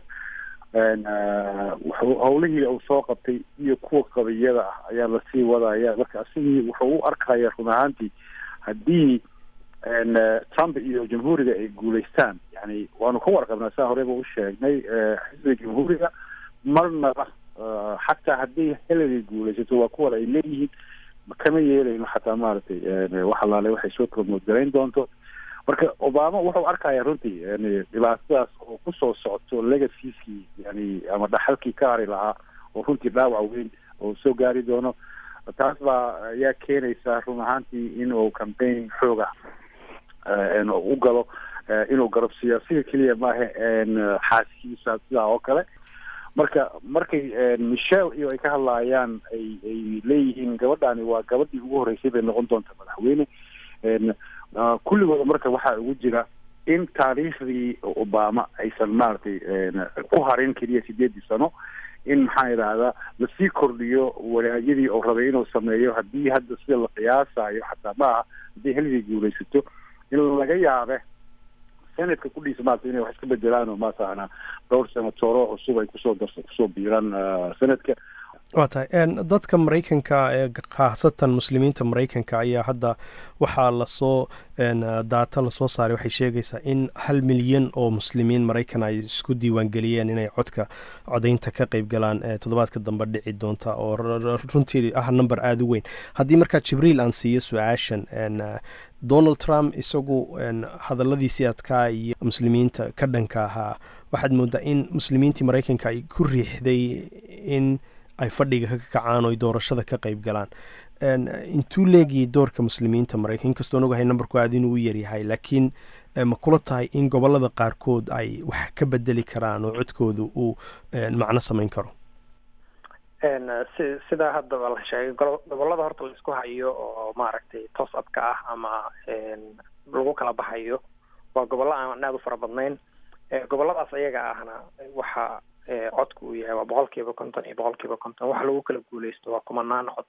S3: howlihii uu soo qabtay iyo kuwa qabiyada ah ayaa lasii wadaya marka asigii wuxuu u arkaya run ahaantii haddii trump iyo jamhuuriga ay guulaystaan yani waanu ka warqabnaa saa horeba u sheegnay xisbiga jamhuuriga marnaba xataa haddii hillary guulaysato waa kuwan ay leeyihiin kama yeelayno xataa maaragtay wax alaale waxay soo promote garayn doonto marka obama wuxuu arkaya runtii yani dhibaatadaas oo kusoo socoto legacieskii yani ama dhaxalkii ka hari lahaa oo runtii dhaawac weyn oo soo gaari doono taas baa ayaa keenaysa run ahaantii inuu campaign xooga u galo inuu garabsiiyo asiga keliya maaha xaaskiisa sidaa oo kale marka markay michelle iyo ay ka hadlaayaan ay ay leeyihiin gabadhaani waa gabadhii ugu horreysay bay noqon doonta madaxweyne kulligooda marka waxaa ugu jira in taariikhdii obama aysan maaragtay ku harin keliya sideedii sano in maxaan idhaahdaa lasii kordhiyo wanaagyadii oo rabay inuu sameeyo haddii hadda sida la qiyaasayo xataa maaha haddii hillary guulaysato in laga yaabe senadka kudhiisa maarata inay wax iska bedelaan oo maataqaanaa dhowr senatoro cusub ay kusoo darsa kusoo biiraan senadka
S11: waa tahay dadka maraykanka ee khaasatan muslimiinta maraykanka ayaa hadda waxaa lasoo daata lasoo saaray waxay sheegaysaa in hal milyan oo muslimiin maraykan ay isku diiwaangeliyeen inay codka codaynta ka qeyb galaan toddobaadka dambe dhici doonta oo runtii ah number aada u weyn haddii markaa jibriil aan siiyo su-aashan donald trump isagu hadalladiisii adkaa iyo muslimiinta ka dhanka ahaa waxaad moodaa in muslimiintii maraykanka ay ku riixday in ay fadhiga ka kacaan oo ay doorashada ka qeyb galaan intuu leegiyay doorka muslimiinta maraykan inkastoon ogahay numberku aada inuu u yaryahay laakiin ma kula tahay in gobolada qaarkood ay wax ka bedeli karaan oo codkooda uu macno samayn karo
S4: si sidaa haddaba la sheegay gobolada horta la isku hayo oo maaragtay toos abka ah ama lagu kala baxayo waa gobollo aan aada u fara badnayn goboladaas ayaga ahna waxa codku uu yahay waa boqol kiiba konton iyo boqol kiiba konton waxa lagu kala guuleysto waa kumanaan cod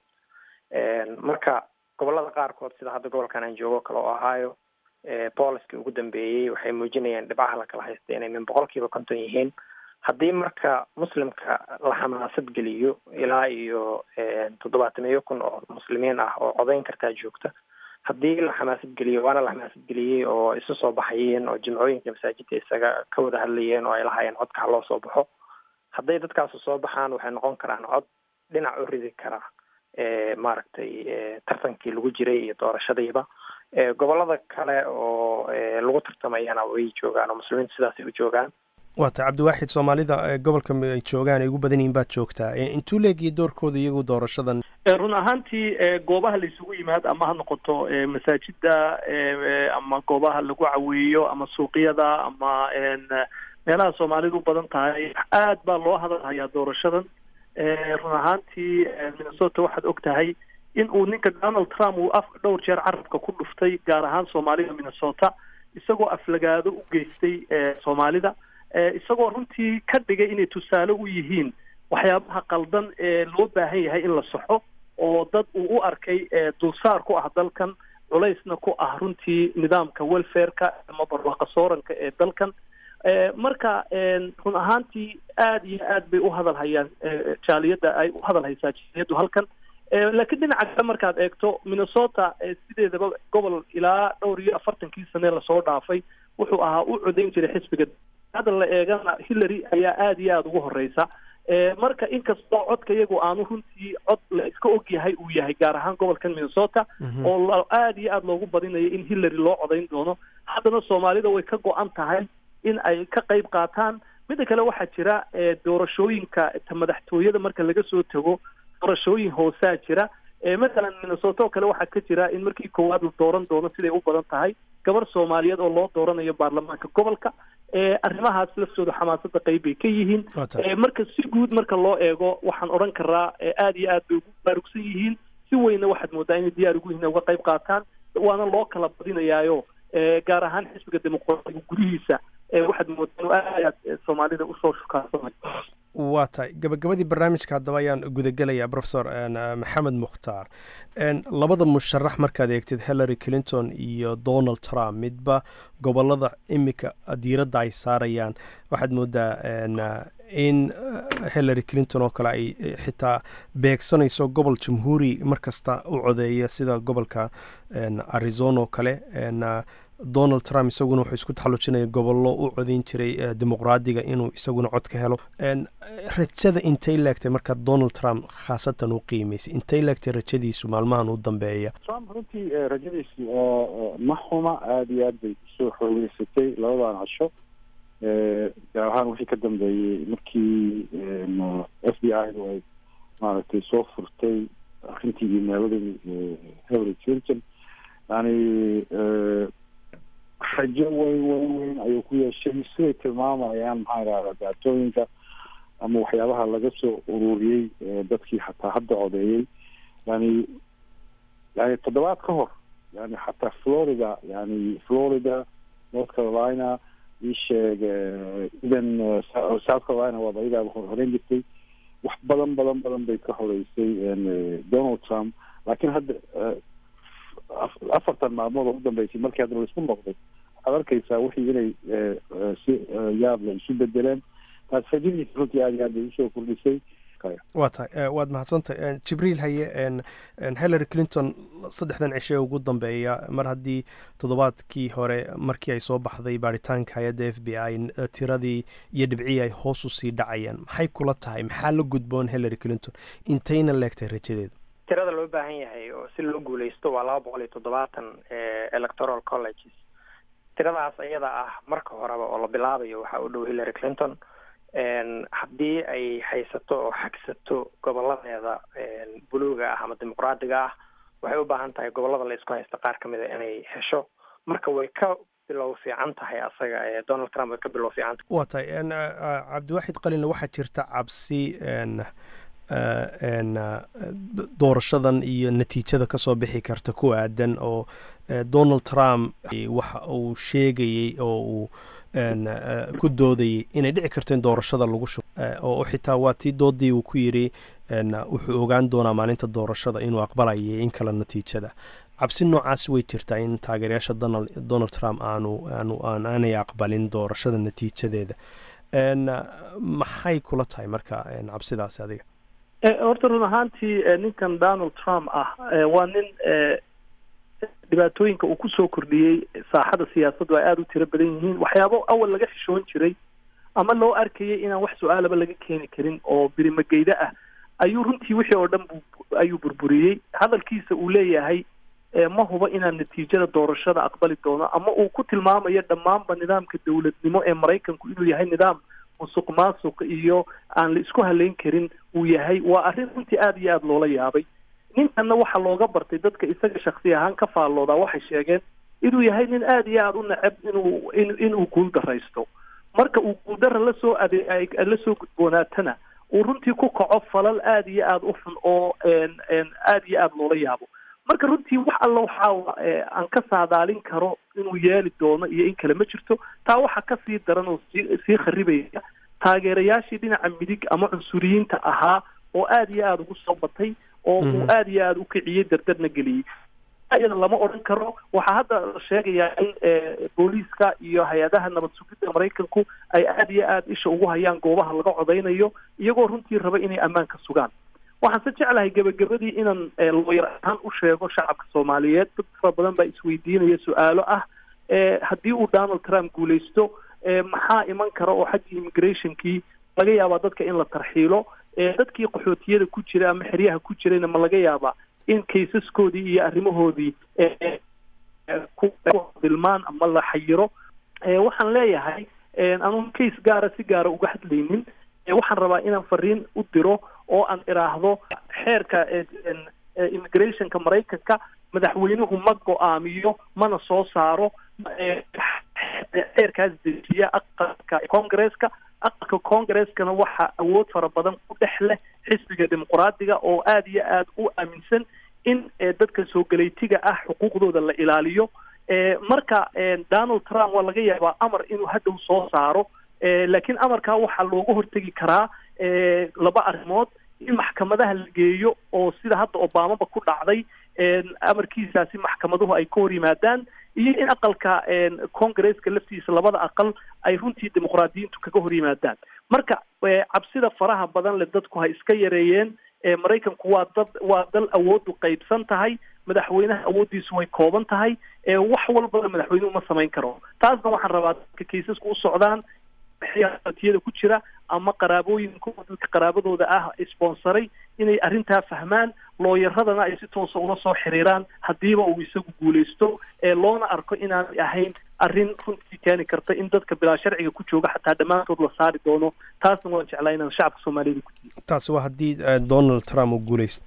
S4: marka gobolada qaarkood sida hadda gobolkan aan joogo kale oo ahaayo booliskii ugu dambeeyey waxay muujinayaan dhibcaha la kala haysta inay min boqol kiiba konton yihiin haddii marka muslimka la xamaasad geliyo ilaa iyo toddobaatamiyo kun oo muslimiin ah oo codayn kartaa joogta haddii la xamaasad geliyo waana la xamaasad geliyey oo isu soo baxayeen oo jimcooyinka masaajidka isaga ka wada hadlayeen oo ay lahaayeen codka ha loo soo baxo hadday dadkaasu soo baxaan waxay noqon karaan cod dhinac u ridi kara maaragtay tartankii lagu jiray iyo doorashadiiba gobolada kale oo lagu tartamayana way joogaan oo muslimiintu sidaasay u joogaan
S11: waa tay cabdiwaaxid soomaalida gobolka ay joogaan ay ugu badan yihiin baad joogtaa intuu leegiya doorkooda iyagu doorashadan
S5: run ahaantii goobaha la isugu yimaad ama ha noqoto masaajida ama goobaha lagu caweeyo ama suuqyada ama meelaha soomaalidu u badan tahay aad baa loo hadalhayaa doorashadan run ahaantii minnesota waxaad og tahay in uu ninka donald trump uu af dhowr jeer carabka ku dhuftay gaar ahaan soomaalida minnesota isagoo aflagaado u geystay soomaalida isagoo runtii ka dhigay inay tusaale u yihiin waxyaabaha qaldan ee loo baahan yahay in la saxo oo dad uu u arkay dulsaar ku ah dalkan culaysna ku ah runtii nidaamka welfareka ama barwaaqa sooranka ee dalkan marka run ahaantii aada iyo aad bay u hadalhayaan jaaliyadda ay u hadalhaysaa jaaliyaddu halkan laakiin dhinaca kale markaad eegto minnesota sideedaba gobol ilaa dhowr iyo afartankii sane lasoo dhaafay wuxuu ahaa u codayn jiray xisbiga hadda la eegana hillary ayaa aada iyo aada ugu horeysa marka inkastoo codka iyagu aanu runtii cod la iska og yahay uu yahay gaar ahaan gobolkan minnesota oo aada iyo aada loogu badinayo in hillary loo codayn doono haddana soomaalida way ka go-an tahay in ay ka qayb qaataan midda kale waxaa jira doorashooyinka madaxtooyada marka laga soo tago doorashooyin hoosaa jira mathalan minnesota oo kale waxaa ka jira in markii koowaad la dooran doono siday u badan tahay gabar soomaaliyeed oo loo dooranayo baarlamaanka gobolka arrimahaas laftooda xamaasada qayb bay ka yihiin marka si guud marka loo eego waxaan odhan karaa aada iyo aad bay ugu baarugsan yihiin si weynna waxaad moodaa inay diyaar ugu yihiin uga qayb qaataan waana loo kala badinayaayo gaar ahaan xisbiga dimuqraadiga gudihiisa waxaad moodaa inuu aad soomaalida usoo shukaansanay
S11: waa tahay gabagabadii barnaamijka haddaba ayaan gudagelayaa profesor maxamed mukhtaar labada musharax markaad eegtid hillary clinton iyo donald trump midba gobolada imika diiradda ay saarayaan waxaad moodaa in hillary clinton oo kale ay xitaa beegsanayso gobol jamhuuri markasta u codeeya sida gobolka arizona oo kale donald trump isaguna wuxuu isku taxallujinaya gobollo u codayn jiray dimuqraadiga inuu isaguna cod ka helo rajada intay leegtay marka donald trump khaasatan u qiimaysay intay leegtay rajadiisu maalmahan u dambeeya
S3: trump runtii rajadiisi ma xuma aada iyo aad bay usoo xoogeysatay labadan casho gaar ahaan wixii ka dambeeyey markii f b i du ay maaragtay soo furtay arrintii imaaladii hillary clinton yani rajo weyn weyn weyn ayuu ku yeeshay siday tilmaamayaan maxaa idhahdaa daatooyinka ama waxyaabaha laga soo ururiyey dadkii xataa hadda codeeyey yani yani toddobaad ka hor yani xataa florida yani florida north carolina isheeg even south carolina waaba iyadaa horeyn jirtay wax badan badan badan bay ka horeysay donald trump laakiin hadda afartan maalmood oo u dambeysay markii hadda laisku noqday waxaad arkaysaa wixii inay si yaab la isu bedeleen taas fajadiisa runtii aad iyo aad bay usoo kordhisay
S11: waa tahay waad mahadsantahay jibriil haye hillary clinton saddexdan cishe ugu dambeeya mar haddii toddobaadkii hore markii ay soo baxday baaritaanka hay-adda f b i tiradii iyo dhibcii ay hoos u sii dhacayaan maxay kula tahay maxaa la gudboon hillary clinton intayna leegtahay rajadeedu
S4: tirada loo baahan yahay oo si loo guuleysto waa laba boqol iyo toddobaatan electoral colleges tiradaas iyada ah marka horeba oo la bilaabayo waxaa u dhow hillary clinton haddii ay haysato oo xagsato goboladeeda buluuga ah ama dimuqraadiga ah waxay u baahan tahay gobolada la isku haysta qaar ka mida inay hesho marka way ka bilow fiican tahay asaga donald trump way ka bilow fiican tahay
S11: waa tahay cabdiwaaxid qalinle waxaa jirta cabsi doorashadan iyo natiijada kasoo bixi karta ku aadan oo donald trump waxa uu sheegayey oo uu ku doodayay inay dhici karto in doorashada lagu shubo oo xitaa waa tii doodii uu ku yidhi wuxuu ogaan doonaa maalinta doorashada inuu aqbalayay in kale natiijada cabsi noocaas way jirtaa in taageerayaasha donald trump aanu aanu aanay aqbalin doorashada natiijadeeda maxay kula tahay marka cabsidaasi adiga
S5: horta run ahaantii ninkan donald trump ah waa nin dhibaatooyinka uu kusoo kordhiyey saaxada siyaasaddu ay aada u tiro badan yihiin waxyaabo awal laga xishoon jiray ama loo arkayay inaan wax su-aalaba laga keeni karin oo birimageyda ah ayuu runtii wixii oo dhan ayuu burburiyey hadalkiisa uu leeyahay ma huba inaan natiijada doorashada aqbali doono ama uu ku tilmaamayo dhammaanba nidaamka dowladnimo ee maraykanku inuu yahay nidaam musuq maasuq iyo aan la isku haleyn karin uu yahay waa arrin runtii aada iyo aada loola yaabay ninkanna waxaa looga bartay dadka isaga shaksi ahaan ka faalloodaa waxay sheegeen inuu yahay nin aada iyo aada u neceb inuu inuu guuldaraysto marka uu guuldara lasoo ade lasoo gudboonaatana uu runtii ku kaco falal aada iyo aada u xun oo aada iyo aada loola yaabo marka runtii wax alla waxaa aan ka saadaalin karo inuu yeeli doono iyo in kale ma jirto taa waxaa kasii daran oo sii sii kharibaya taageerayaashii dhinaca midig ama cunsuriyiinta ahaa oo aada iyo aada ugu soo batay oo uu aada iyo aada u kiciyey dardarna geliyey iyada lama odhan karo waxaa hadda la sheegayaa in booliiska iyo hay-adaha nabad sugidda maraykanku ay aada iyo aada isha ugu hayaan goobaha laga codaynayo iyagoo runtii raba inay ammaanka sugaan waxaan se jeclahay gebagabadii inaan looyar ahaan u sheego shacabka soomaaliyeed dad fara badan baa isweydiinaya su-aalo ah haddii uu donald trump guuleysto maxaa iman kara oo xaggii immigrationkii laga yaabaa dadka in la tarxiilo dadkii qaxootiyada ku jira ama xeryaha ku jirayna ma laga yaabaa in kaysaskoodii iyo arrimahoodii ku dilmaan ama la xayiro waxaan leeyahay anuun case gaara si gaara uga hadlaynin waxaan rabaa inaan fariin u diro oo aan iraahdo xeerka immigrationka maraykanka madaxweynuhu ma go-aamiyo mana soo saaro xeerkaas dejiya aqalka congresska aqalka congreskana waxaa awood fara badan ku dhex leh xisbiga dimuqraadiga oo aada iyo aada u aaminsan in dadka soo galeytiga ah xuquuqdooda la ilaaliyo marka donald trump waa laga yaabaa amar inuu hadhow soo saaro laakiin amarkaa waxaa looga hortegi karaa laba arrimood in maxkamadaha la geeyo oo sida hadda obamaba ku dhacday amarkiisaasi maxkamaduhu ay ka hor yimaadaan iyo in aqalka congresska laftiisa labada aqal ay runtii dimuqraadiyiintu kaga hor yimaadaan marka cabsida faraha badan le dadku ha iska yareeyeen maraykanku waa dad waa dal awooddu qaybsan tahay madaxweynaha awooddiisu way kooban tahay wax walbana madaxweynuhu ma samayn karo taasna waxaan rabaa dadka kaysasku u socdaan tiyada ku jira ama qaraabooyinka dadka qaraabadooda ah sponsoray inay arrintaa fahmaan looyaradana ay si toosa ula soo xiriiraan haddiiba uu isagu guuleysto ee loona arko inaanay ahayn arrin runtii keeni karta in dadka bilaa sharciga ku jooga xataa dhammaantood la saari doono taasna waan jeclaa inaan shacabka soomaaliyada ku
S11: taasi waa haddii donald trump uu guuleysto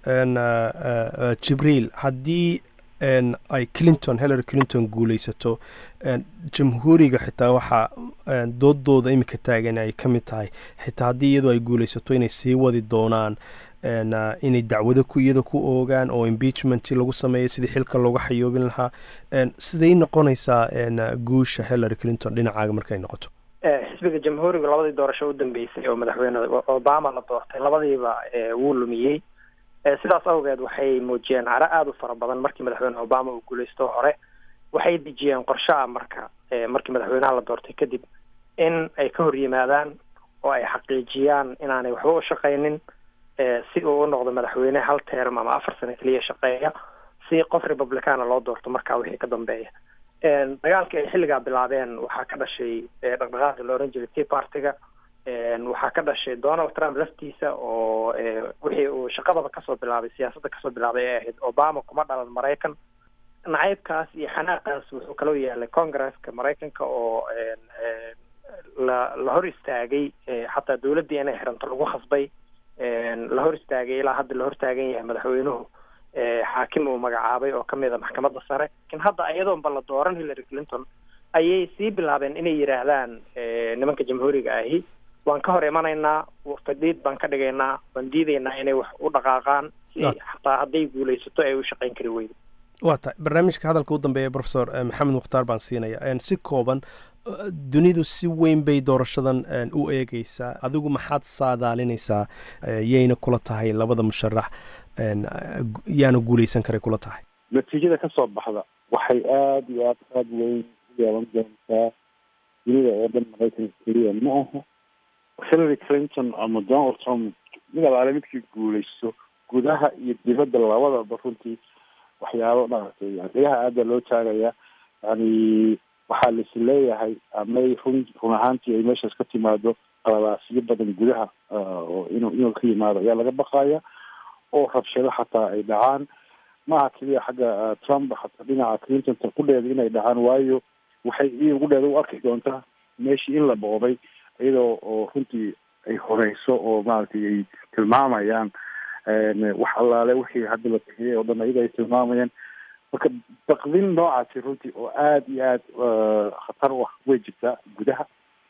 S11: jibriil haddii ay clinton hillary clinton guuleysato jamhuuriga xitaa waxaa doodooda iminka taagan ay ka mid tahay xitaa haddii iyadoo ay guuleysato inay sii wadi doonaan inay dacwado ku iyada ku oogaan oo impeachment lagu sameeyo sidii xilka looga xayoobin lahaa siday noqonaysaa guusha hillary clinton dhinacaaga markay noqoto
S4: xisbiga jamhuuriga labadii doorasho u dambeysay oo madaxweyne obama la doortay labadiiba wuu lumiyey sidaas awgeed waxay muujiyeen caro aada u fara badan markii madaxweyne obama uu guuleysto hore waxay dejiyeen qorshe ah marka markii madaxweynaha la doortay kadib in ay ka hor yimaadaan oo ay xaqiijiyaan inaanay waxba u shaqaynin si uu u noqdo madaxweyne hal term ama afar sano keliya shaqeeya si qof republicana loo doorto markaa wixii ka dambeeya dagaalkii ay xilligaa bilaabeen waxaa ka dhashay dhaqdhaqaaqi la oran jiray tea partyga waxaa ka dhashay donald trump laftiisa oo wixii uu shaqadaba kasoo bilaabay siyaasadda kasoo bilaabay ee ahayd obama kuma dhalan maraykan nacaybkaas iyo xanaaqaas wuxuu kaloo yaalay congresska maraykanka oo la la hor istaagay xataa dawladdii inay xiranto lagu khasbay la hor istaagay ilaa hadda la hor taagan yahay madaxweynuhu xaakim uu magacaabay oo kamid a maxkamadda sare lakin hadda iyadoonba la dooran hillary clinton ayay sii bilaabeen inay yidhaahdaan nimanka jamhuuriga ahi waan ka hor imanaynaa fadhiid baan ka dhigaynaa waan diidaynaa inay wax u dhaqaaqaan si xataa hadday guulaysato ay u shaqayn kari weydo
S11: waa tahay barnaamijka hadalka u dambeeya profesor maxamed mukhtaar baan siinaya si kooban dunidu si weyn bay doorashadan u eegeysaa adigu maxaad saadaalinaysaa yayna kula tahay labada musharax yaana guuleysan karay kula tahay
S3: natiijada ka soo baxda waxay aada iyo aad aada weyn u yeelan doontaa dunida oo dhan maraykanka keliya ma aha hillary clinton ama donald trump mid alaale midkii guuleysto gudaha iyo dibadda labadaba runtii waxyaabo maaragtay dagaha aada loo taagaya yani waxaa lais leeyahay amay run run ahaantii ay meeshaas ka timaado qalalaasiyo badan gudaha oo inuu inuu ka yimaado ayaa laga baqaya oo rabshado xataa ay dhacaan maaha keliya xagga trump xataa dhinaca clintonta kudheeda inay dhacaan waayo waxay i kudheeda u arki doontaa meeshii in la boobay iyadoo oo runtii ay horeyso oo maaragtay ay tilmaamayaan wax allaale wixii hadda la bixiyay oo dhan iyada ay tilmaamayaan marka baqdin noocaasi runtii oo aada iyo aad khatar u ah way jirtaa gudaha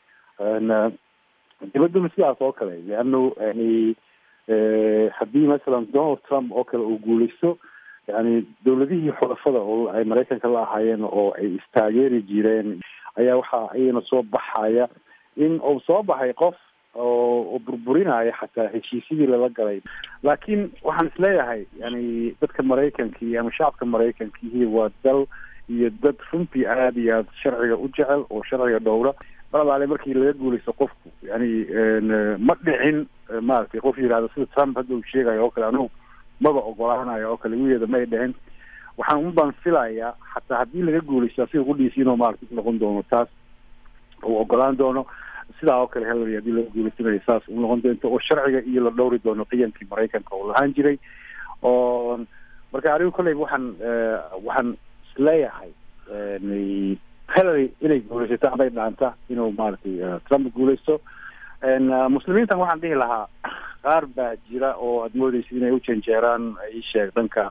S3: dibadduna sidaas oo kale leano yani haddii masalan donald trump oo kale uu guuleysto yani dawladihii xulafada oo ay maraykanka la ahaayeen oo ay istaageeri jireen ayaa waxaa iyana soo baxaya in uu soo baxay qof oo burburinaya xataa heshiisyadii lala galay laakiin waxaan isleeyahay yani dadka maraykankii ama shacabka maraykankiihi waa dal iyo dad runtii aada iyo aada sharciga u jecel oo sharciga dhowra mar alaale markii laga guuleysto qofku yani ma dhicin maaragtay qof yihahdo sida trump hadda uu sheegayo oo kale anugu maba ogolaanayo oo kale wigeeda may dhicin waxaan unbaan filayaa xataa haddii laga guuleysto asiga kudhiisi inuu maaragtay noqon doono taas uu ogolaan doono sidaa oo kale hillary haddii laga guuleysanayo saas u noqon doonto oo sharciga iyo la dhowri doono qiyamkii maraykanka oo lahaan jiray oo marka anigu kolleyba waxaan waxaan isleeyahay hillary inay guuleysato aday dhaanta inuu maaragtay trump guuleysto muslimiintan waxaan dhihi lahaa qaar baa jira oo aada moodeysa inay u janjeeraan isheeg dhanka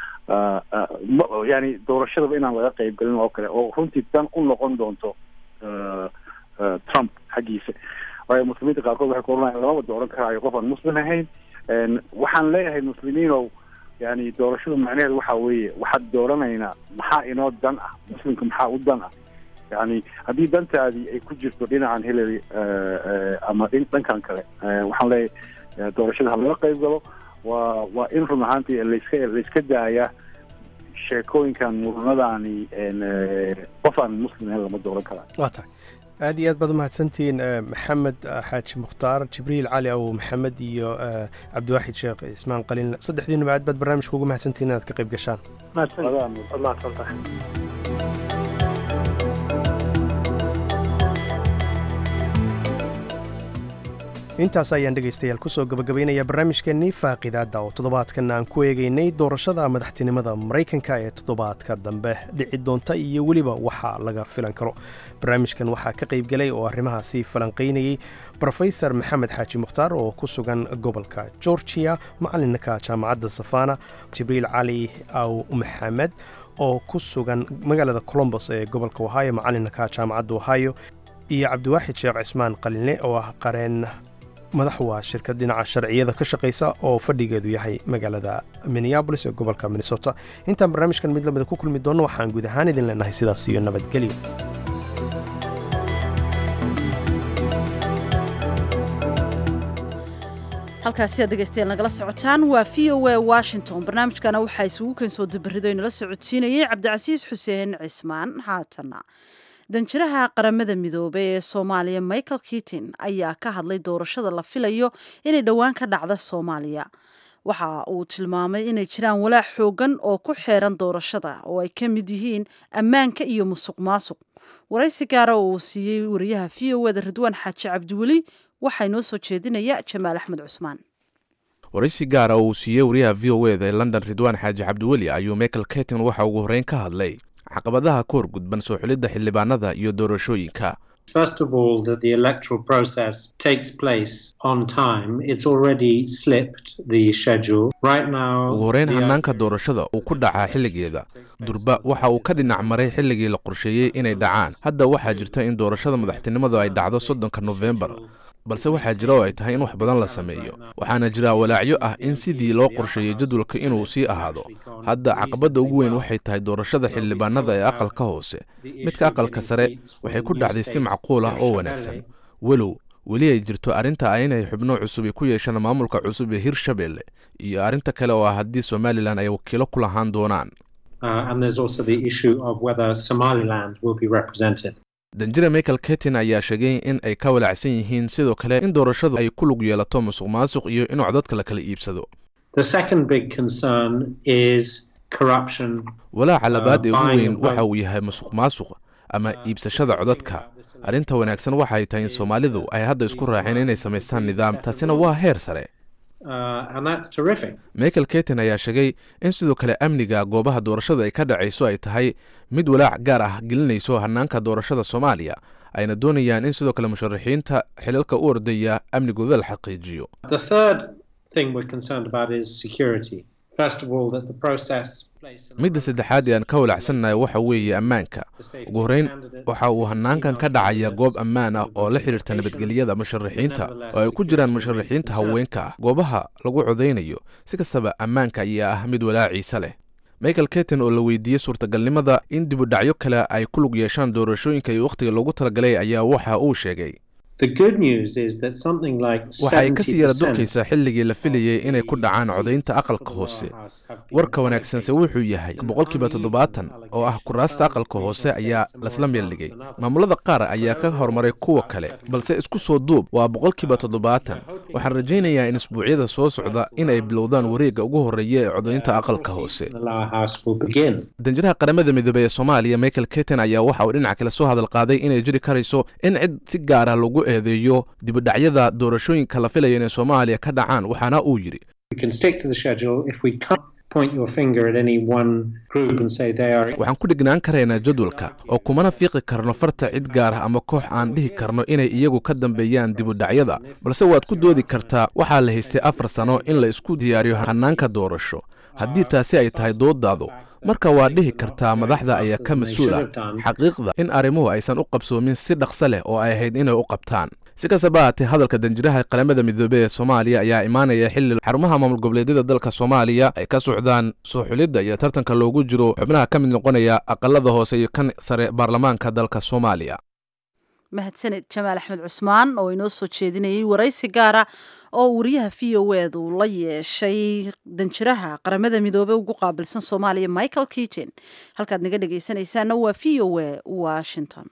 S3: yani doorashadaba inaan laga qeyb galin oo kale oo runtii dan u noqon doonto trump xaggiisa waayo muslimiinta qaarkood waxay ku oranayan lamaba dooran karaayo qof aan muslim ahayn waxaan leeyahay muslimiinow yani doorashada macnaheedu waxa weeye waxaad dooranaynaa maxaa inoo dan ah muslimka maxaa u dan ah yani haddii dantaadii ay ku jirto dhinacan hillary ama dhankan kale waxaan leeyahay doorashada ha laga qeyb galo waa waa in run ahaantii layska layska daaya sheekooyinkan muranadani qof aan muslim ahayn lama dooran karaa
S11: waa tahay aad iyo aad baad umahadsantihiin maxamed xaaji mukhtaar jibriil cali aw maxamed iyo cabdiwaaxid sheekh ismaan qaliin saddexdiinuba aad baad barnaamijka ugu mahadsantihiin inaad ka qayb gashaan intaas ayaan dhegaystayaal kusoo gabagabaynaya barnaamijkeennii faaqidaadda oo toddobaadkan aan ku eegaynay doorashada madaxtinimada maraykanka ee toddobaadka dambe dhici doonta iyo weliba waxa laga filan karo barnaamijkan waxaa ka qayb galay oo arrimahaasi falanqaynayey brofesor maxamed xaaji mukhtaar oo ku sugan gobolka georgiya macalinka jaamacadda safana jibriil cali aw maxamed oo ku sugan magaalada colombos ee gobolka ohio macalinka jaamacadda ohio iyo cabdiwaaxid sheekh cismaan qalinle oo ah qareen madax waa shirkad dhinaca sharciyada ka shaqaysa oo fadhigeedu yahay magaalada minneabolis ee gobolka minnesota intaan barnaamijkan mid lamida ku kulmi doonno waxaan guud ahaan idin leenahay sidaas iyo nabadgelyo
S2: halkaasi aad dhegaystayaal nagala socotaan waa v o a washington barnaamijkana waxaa isugu kensoo dabarido inala socodsiinayay cabdicasiis xuseen cismaan haatana danjiraha qaramada midoobey ee soomaaliya michael kitin ayaa ka hadlay doorashada la filayo inay dhowaan ka dhacda soomaaliya waxa uu tilmaamay inay jiraan walaac xoogan oo ku xeeran doorashada oo ay ka mid yihiin ammaanka iyo musuq maasuq waraysi gaara oo uu siiyey wariyaha v o eda ridwaan xaaji cabdiweli waxaa inoo soo jeedinaya jamaal axmed cusmaan
S10: waraysi gaara oo uu siiyey wariyaha v o eda ee london ridwaan xaaji cabdiweli ayuu michael ketin waxa ugu horreyn ka hadlay caqabadaha ka hor gudban soo xulidda xildhibaanada iyo doorashooyinka
S12: First of all, that the electoral process takes place on time. It's already slipped the schedule. Right now,
S10: ugu horreyn
S12: the-
S10: hannaanka doorashada uu ku dhacaa xilligeeda durba waxa uu ka dhinac maray xilligii la qorsheeyey inay dhacaan hadda waxaa jirta in doorashada madaxtinimadu ay dhacdo soddonka nofembar balse waxaa jira oo ay tahay in wax badan la sameeyo waxaana jira walaacyo ah in sidii loo qorsheeyey jadwalka inuu sii ahaado hadda caqabadda ugu weyn waxay tahay doorashada xildhibaanada ee aqalka hoose midka aqalka sare waxay ku dhacday si macquul ah oo wanaagsan walow weli ay jirto arrinta ah inay xubno cusub ay ku yeeshaan maamulka cusub ee hirshabelle iyo arrinta kale oo ah haddii somalilan ay wakiilo ku lahaan doonaan
S12: uh, and there's also the issue of whether Somaliland will be represented.
S10: danjire michael ketin ayaa sheegay in ay ka walaacsan yihiin sidoo kale in doorashadu ay ku lug yeelato musuq maasuq iyo in codadka la kala iibsado
S12: The second big concern is corruption.
S10: walaaca labaad ee ugu
S12: buying
S10: weyn
S12: of
S10: waxa
S12: votes.
S10: uu yahay musuq maasuq ama iibsashada codadka arrinta wanaagsan waxay tahay in soomaalidu ay hadda isku raaceen inay samaystaan nidaam taasina waa heer sare
S12: Uh, and that's terrific.
S10: michael ketin ayaa sheegay in sidoo kale amniga goobaha doorashada ay ka dhacayso ay tahay mid walaac gaar ah gelinayso hannaanka doorashada soomaaliya ayna doonayaan in sidoo kale musharaxiinta xilalka u ordaya amnigooda la xaqiijiyo
S12: The third thing we're concerned about is security. First of all, that the process
S10: midda saddexaad ee aan ka walacsannahay waxa weeye ammaanka ugu horreyn waxa uu hannaankan ka dhacaya goob ammaan ah oo la xidhiirta nabadgelyada musharaxiinta oo ay ku jiraan musharaxiinta haweenka ah goobaha lagu codaynayo si kastaba ammaanka ayaa ah mid walaaciisa leh michael ketin oo la weydiiyey suurtagalnimada in dibudhacyo kale ay ku lug yeeshaan doorashooyinka iyo wakhtiga loogu talagalay ayaa waxa uu sheegay
S12: The good news is that something like
S10: waxa ay kasii yara
S12: 70%
S10: durkaysaa xilligii la filayey inay ku dhacaan codaynta aqalka hoose warka wanaagsanse wuxuu yahay boqolkiiba toddobaatan oo ah kuraasta aqalka hoose ayaa lasla meeldhigay maamulada qaar ayaa ka horumaray kuwa kale balse isku soo duub waa boqolkiiba toddobaatan waxaan rajaynayaa in isbuucyada soo socda in ay bilowdaan wareegga ugu horreeya ee codaynta aqalka hoose
S12: the lower house will begin.
S10: danjiraha qaramada midoobey ee soomaaliya michael ketin ayaa waxa uu dhinaca kale soo hadal qaaday inay jiri karayso in cid si gaar ah lagu eedeeyo dibudhacyada doorashooyinka la filaya inay soomaaliya ka dhacaan waxaana uu yidhi
S12: We can stick to the schedule if we can't point your finger at any one group and say they are.
S10: waxaan ku dhignaan karaynaa jadwalka oo kumana fiiqi karno farta cid gaar ah ama koox aan dhihi karno inay iyagu ka dambeeyaan dibudhacyada balse waad ku doodi kartaa waxaa la haystay afar sano in la isku diyaariyo hannaanka doorasho haddii taasi ay tahay doodaadu marka waad dhihi kartaa madaxda ayaa ka mas-uul ah xaqiiqda in arrimuhu aysan u qabsoomin si dhaqso leh oo ay ahayd inay u qabtaan si kastaba haatee hadalka danjiraha qaramada midoobey ee soomaaliya ayaa imaanaya xilli xarumaha maamul goboleedyada dalka soomaaliya ay ka socdaan soo xulidda iyo tartanka loogu jiro xubnaha ka mid noqonaya aqalada hoose iyo kan sare baarlamaanka dalka soomaaliya
S2: mahadsaned jamaal axmed cusmaan oo inoo soo jeedinayay waraysi gaara oo wariyaha v o ed uu la yeeshay danjiraha qaramada midoobey ugu qaabilsan soomaaliya michael keaton halkaad naga dhegaysanaysaana waa v o e washington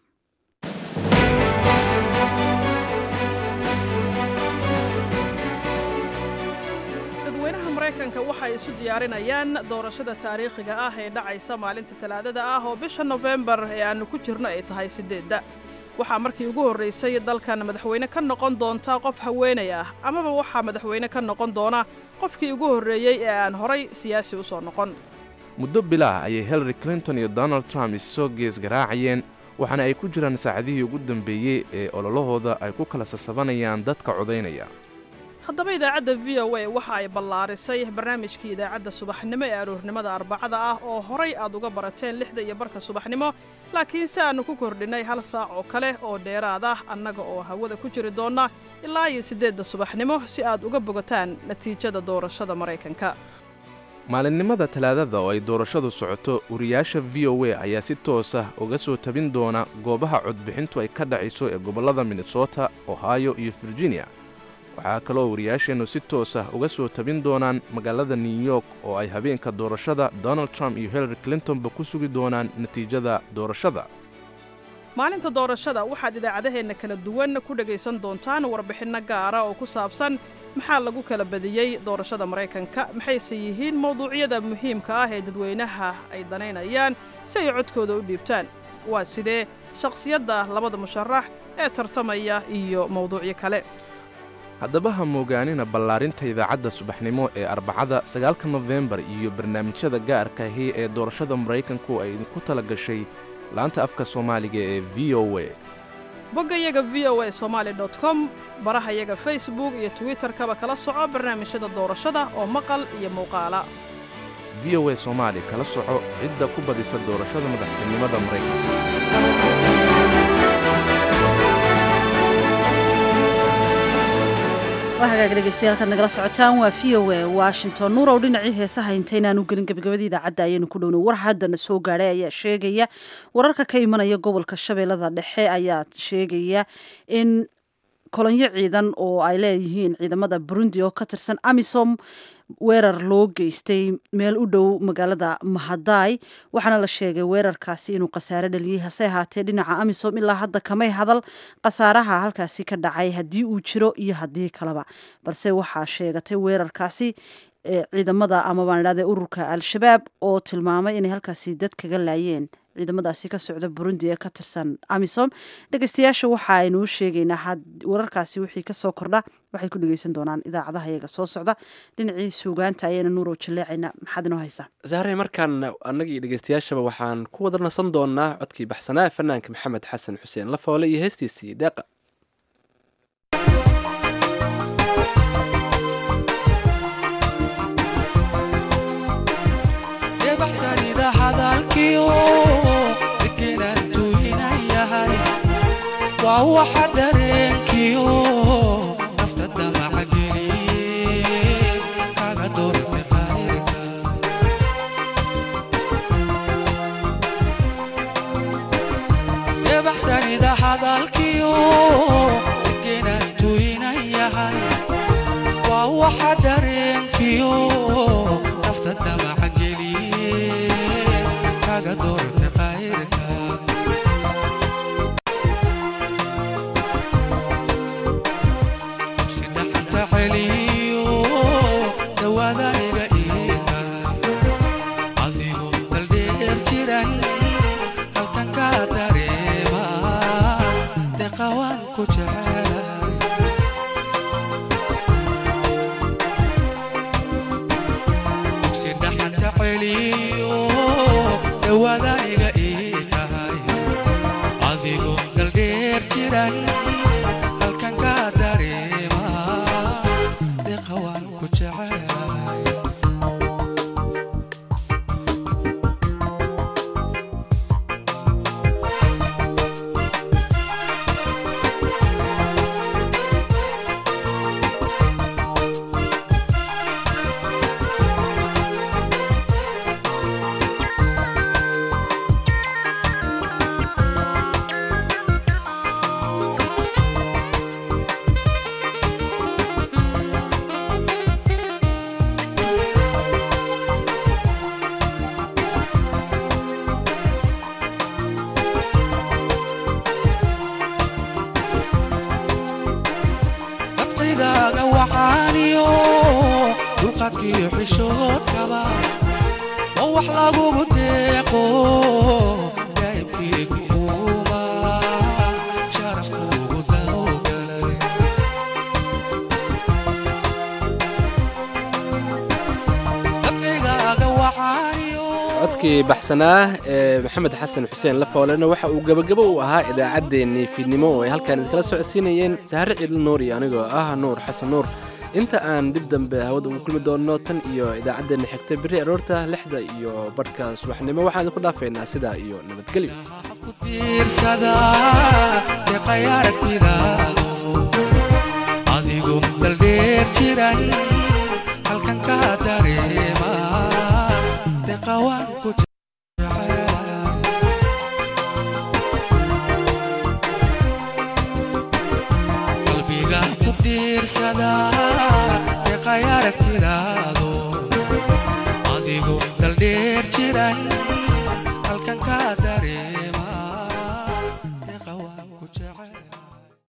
S9: dadweynaha maraykanka waxay isu diyaarinayaan doorashada taariikhiga ah ee dhacaysa maalinta talaadada ah oo bisha nofembar ee aannu ku jirno ay tahay siddeedda waxaa markii ugu horraysay dalkan madaxweyne ka noqon doonta qof haweenay ah amaba waxaa madaxweyne ka noqon doona qofkii ugu horreeyey ee aan horay siyaasi u soo noqon
S10: muddo bilaah ayay hillary clinton iyo donald trump issoo gees garaacayeen waxaana ay ku jiraan saacadihii ugu dambeeyey ee ololahooda ay ku kala sasabanayaan dadka codaynaya
S9: haddaba idaacadda v o a waxa ay ballaarisay barnaamijkii idaacadda subaxnimo ee aroornimada arbacada ah oo horay aad uga barateen lixda iyo barka subaxnimo laakiin si aannu ku kordhinnay hal saac oo kale oo dheeraad ah annaga oo hawada ku jiri doonna ilaa iyo siddeedda subaxnimo si aad uga bogataan natiijada doorashada maraykanka
S10: maalinimada talaadada oo ay doorashadu socoto wariyaasha v o a ayaa si toos ah uga soo tabin doona goobaha codbixintu ay ka dhacayso ee gobollada minnesota ohio iyo virginia waxaa kaloo wariyaasheennu si toos ah uga soo tabin doonaan magaalada new york oo ay habeenka doorashada donald trump iyo hillary clintonba ku sugi doonaan natiijada doorashada
S9: maalinta doorashada waxaad idaacadaheenna kala duwan ku dhegaysan doontaan warbixinno gaara oo ku saabsan maxaa lagu kala badiyey doorashada maraykanka maxayse yihiin mawduucyada muhiimka ah ee dadweynaha ay danaynayaan si ay codkooda u dhiibtaan waa sidee shakhsiyadda labada musharax ee tartamaya iyo mawduucyo kale
S10: haddaba ha moogaanina ballaarinta idaacadda subaxnimo ee arbacada sagaalka nofembar iyo barnaamijyada gaarka ahi ee doorashada maraykanku ay idinku tala gashay laanta afka soomaaliga ee v o a
S9: boggayaga v o a somaali dot com barahayaga facebook iyo twitterkaba kala soco barnaamijyada doorashada oo maqal iyo muuqaala
S10: v o a soomaali kala soco cidda ku badisa doorashada madaxtinimada maraykanka
S2: hagaag dhegeystayaal nagala socotaan waa v o a washington nuurow dhinacii heesaha intaynaanu gelin gabagabadii idaacadda ayaynu ku dhowna war haddana soo gaadhay ayaa sheegaya wararka ka imanaya gobolka shabeellada dhexe ayaa sheegaya in kolonyo ciidan oo ay leeyihiin ciidamada burundi oo ka tirsan amisom weerar loo geystay meel u dhow magaalada mahadaay waxaana la sheegay weerarkaasi inuu khasaare dhaliyey hase ahaatee dhinaca amisom ilaa hadda kamay hadal khasaaraha halkaasi ka dhacay haddii uu jiro iyo haddii kaleba balse waxaa sheegatay weerarkaasi ciidamada ama baan idhahde ururka al-shabaab oo tilmaamay inay halkaasi dad kaga laayeen ciidamadaasi ka socda burundi ee ka tirsan amisom dhegeystayaasha waxa aynuu sheegaynaa wararkaasi wixii kasoo kordha waxay ku dhegeysan doonaan idaacadaha iyaga soo socda dhinacii suugaanta ayayna nuurow jaleecayna maxaad inoo haysaa
S1: sahray markaan annagii dhegeystayaashaba waxaan ku wada nasan doonaa codkii baxsanaa fanaanka maxamed xasan xuseen lafoole iyo heestiisii deeqa
S13: waa waxa dareenkiyo nafta damaca geliye kaga doorte qayrka debaxsanida hadalkiyo degenaan tuynan yahay waa waxa dareenkiyo nafta damaca geliye kaga doorte qayrka
S1: codkii baxsanaa ee maxamed xasan xuseen lafoolena waxa uu gebagabo u ahaa idaacaddeenii fiidnimo oo ay halkaan idinkala socodsiinayeen sahre ciidla nuur iyo anigoo ah nuur xasan nuur inta aan dib dambe hawada ugu kulmi doonno tan iyo idaacaddeenna xigta berri aroorta lixda iyo badhka subaxnimo waxaan idinku dhaafaynaa sidaa iyo nabadgelyo
S13: adigu daldheer jiran halkan ka dareema deqawaan ku qalbiga ku diirsada deeqay aragtidaado adigu daldheer jiran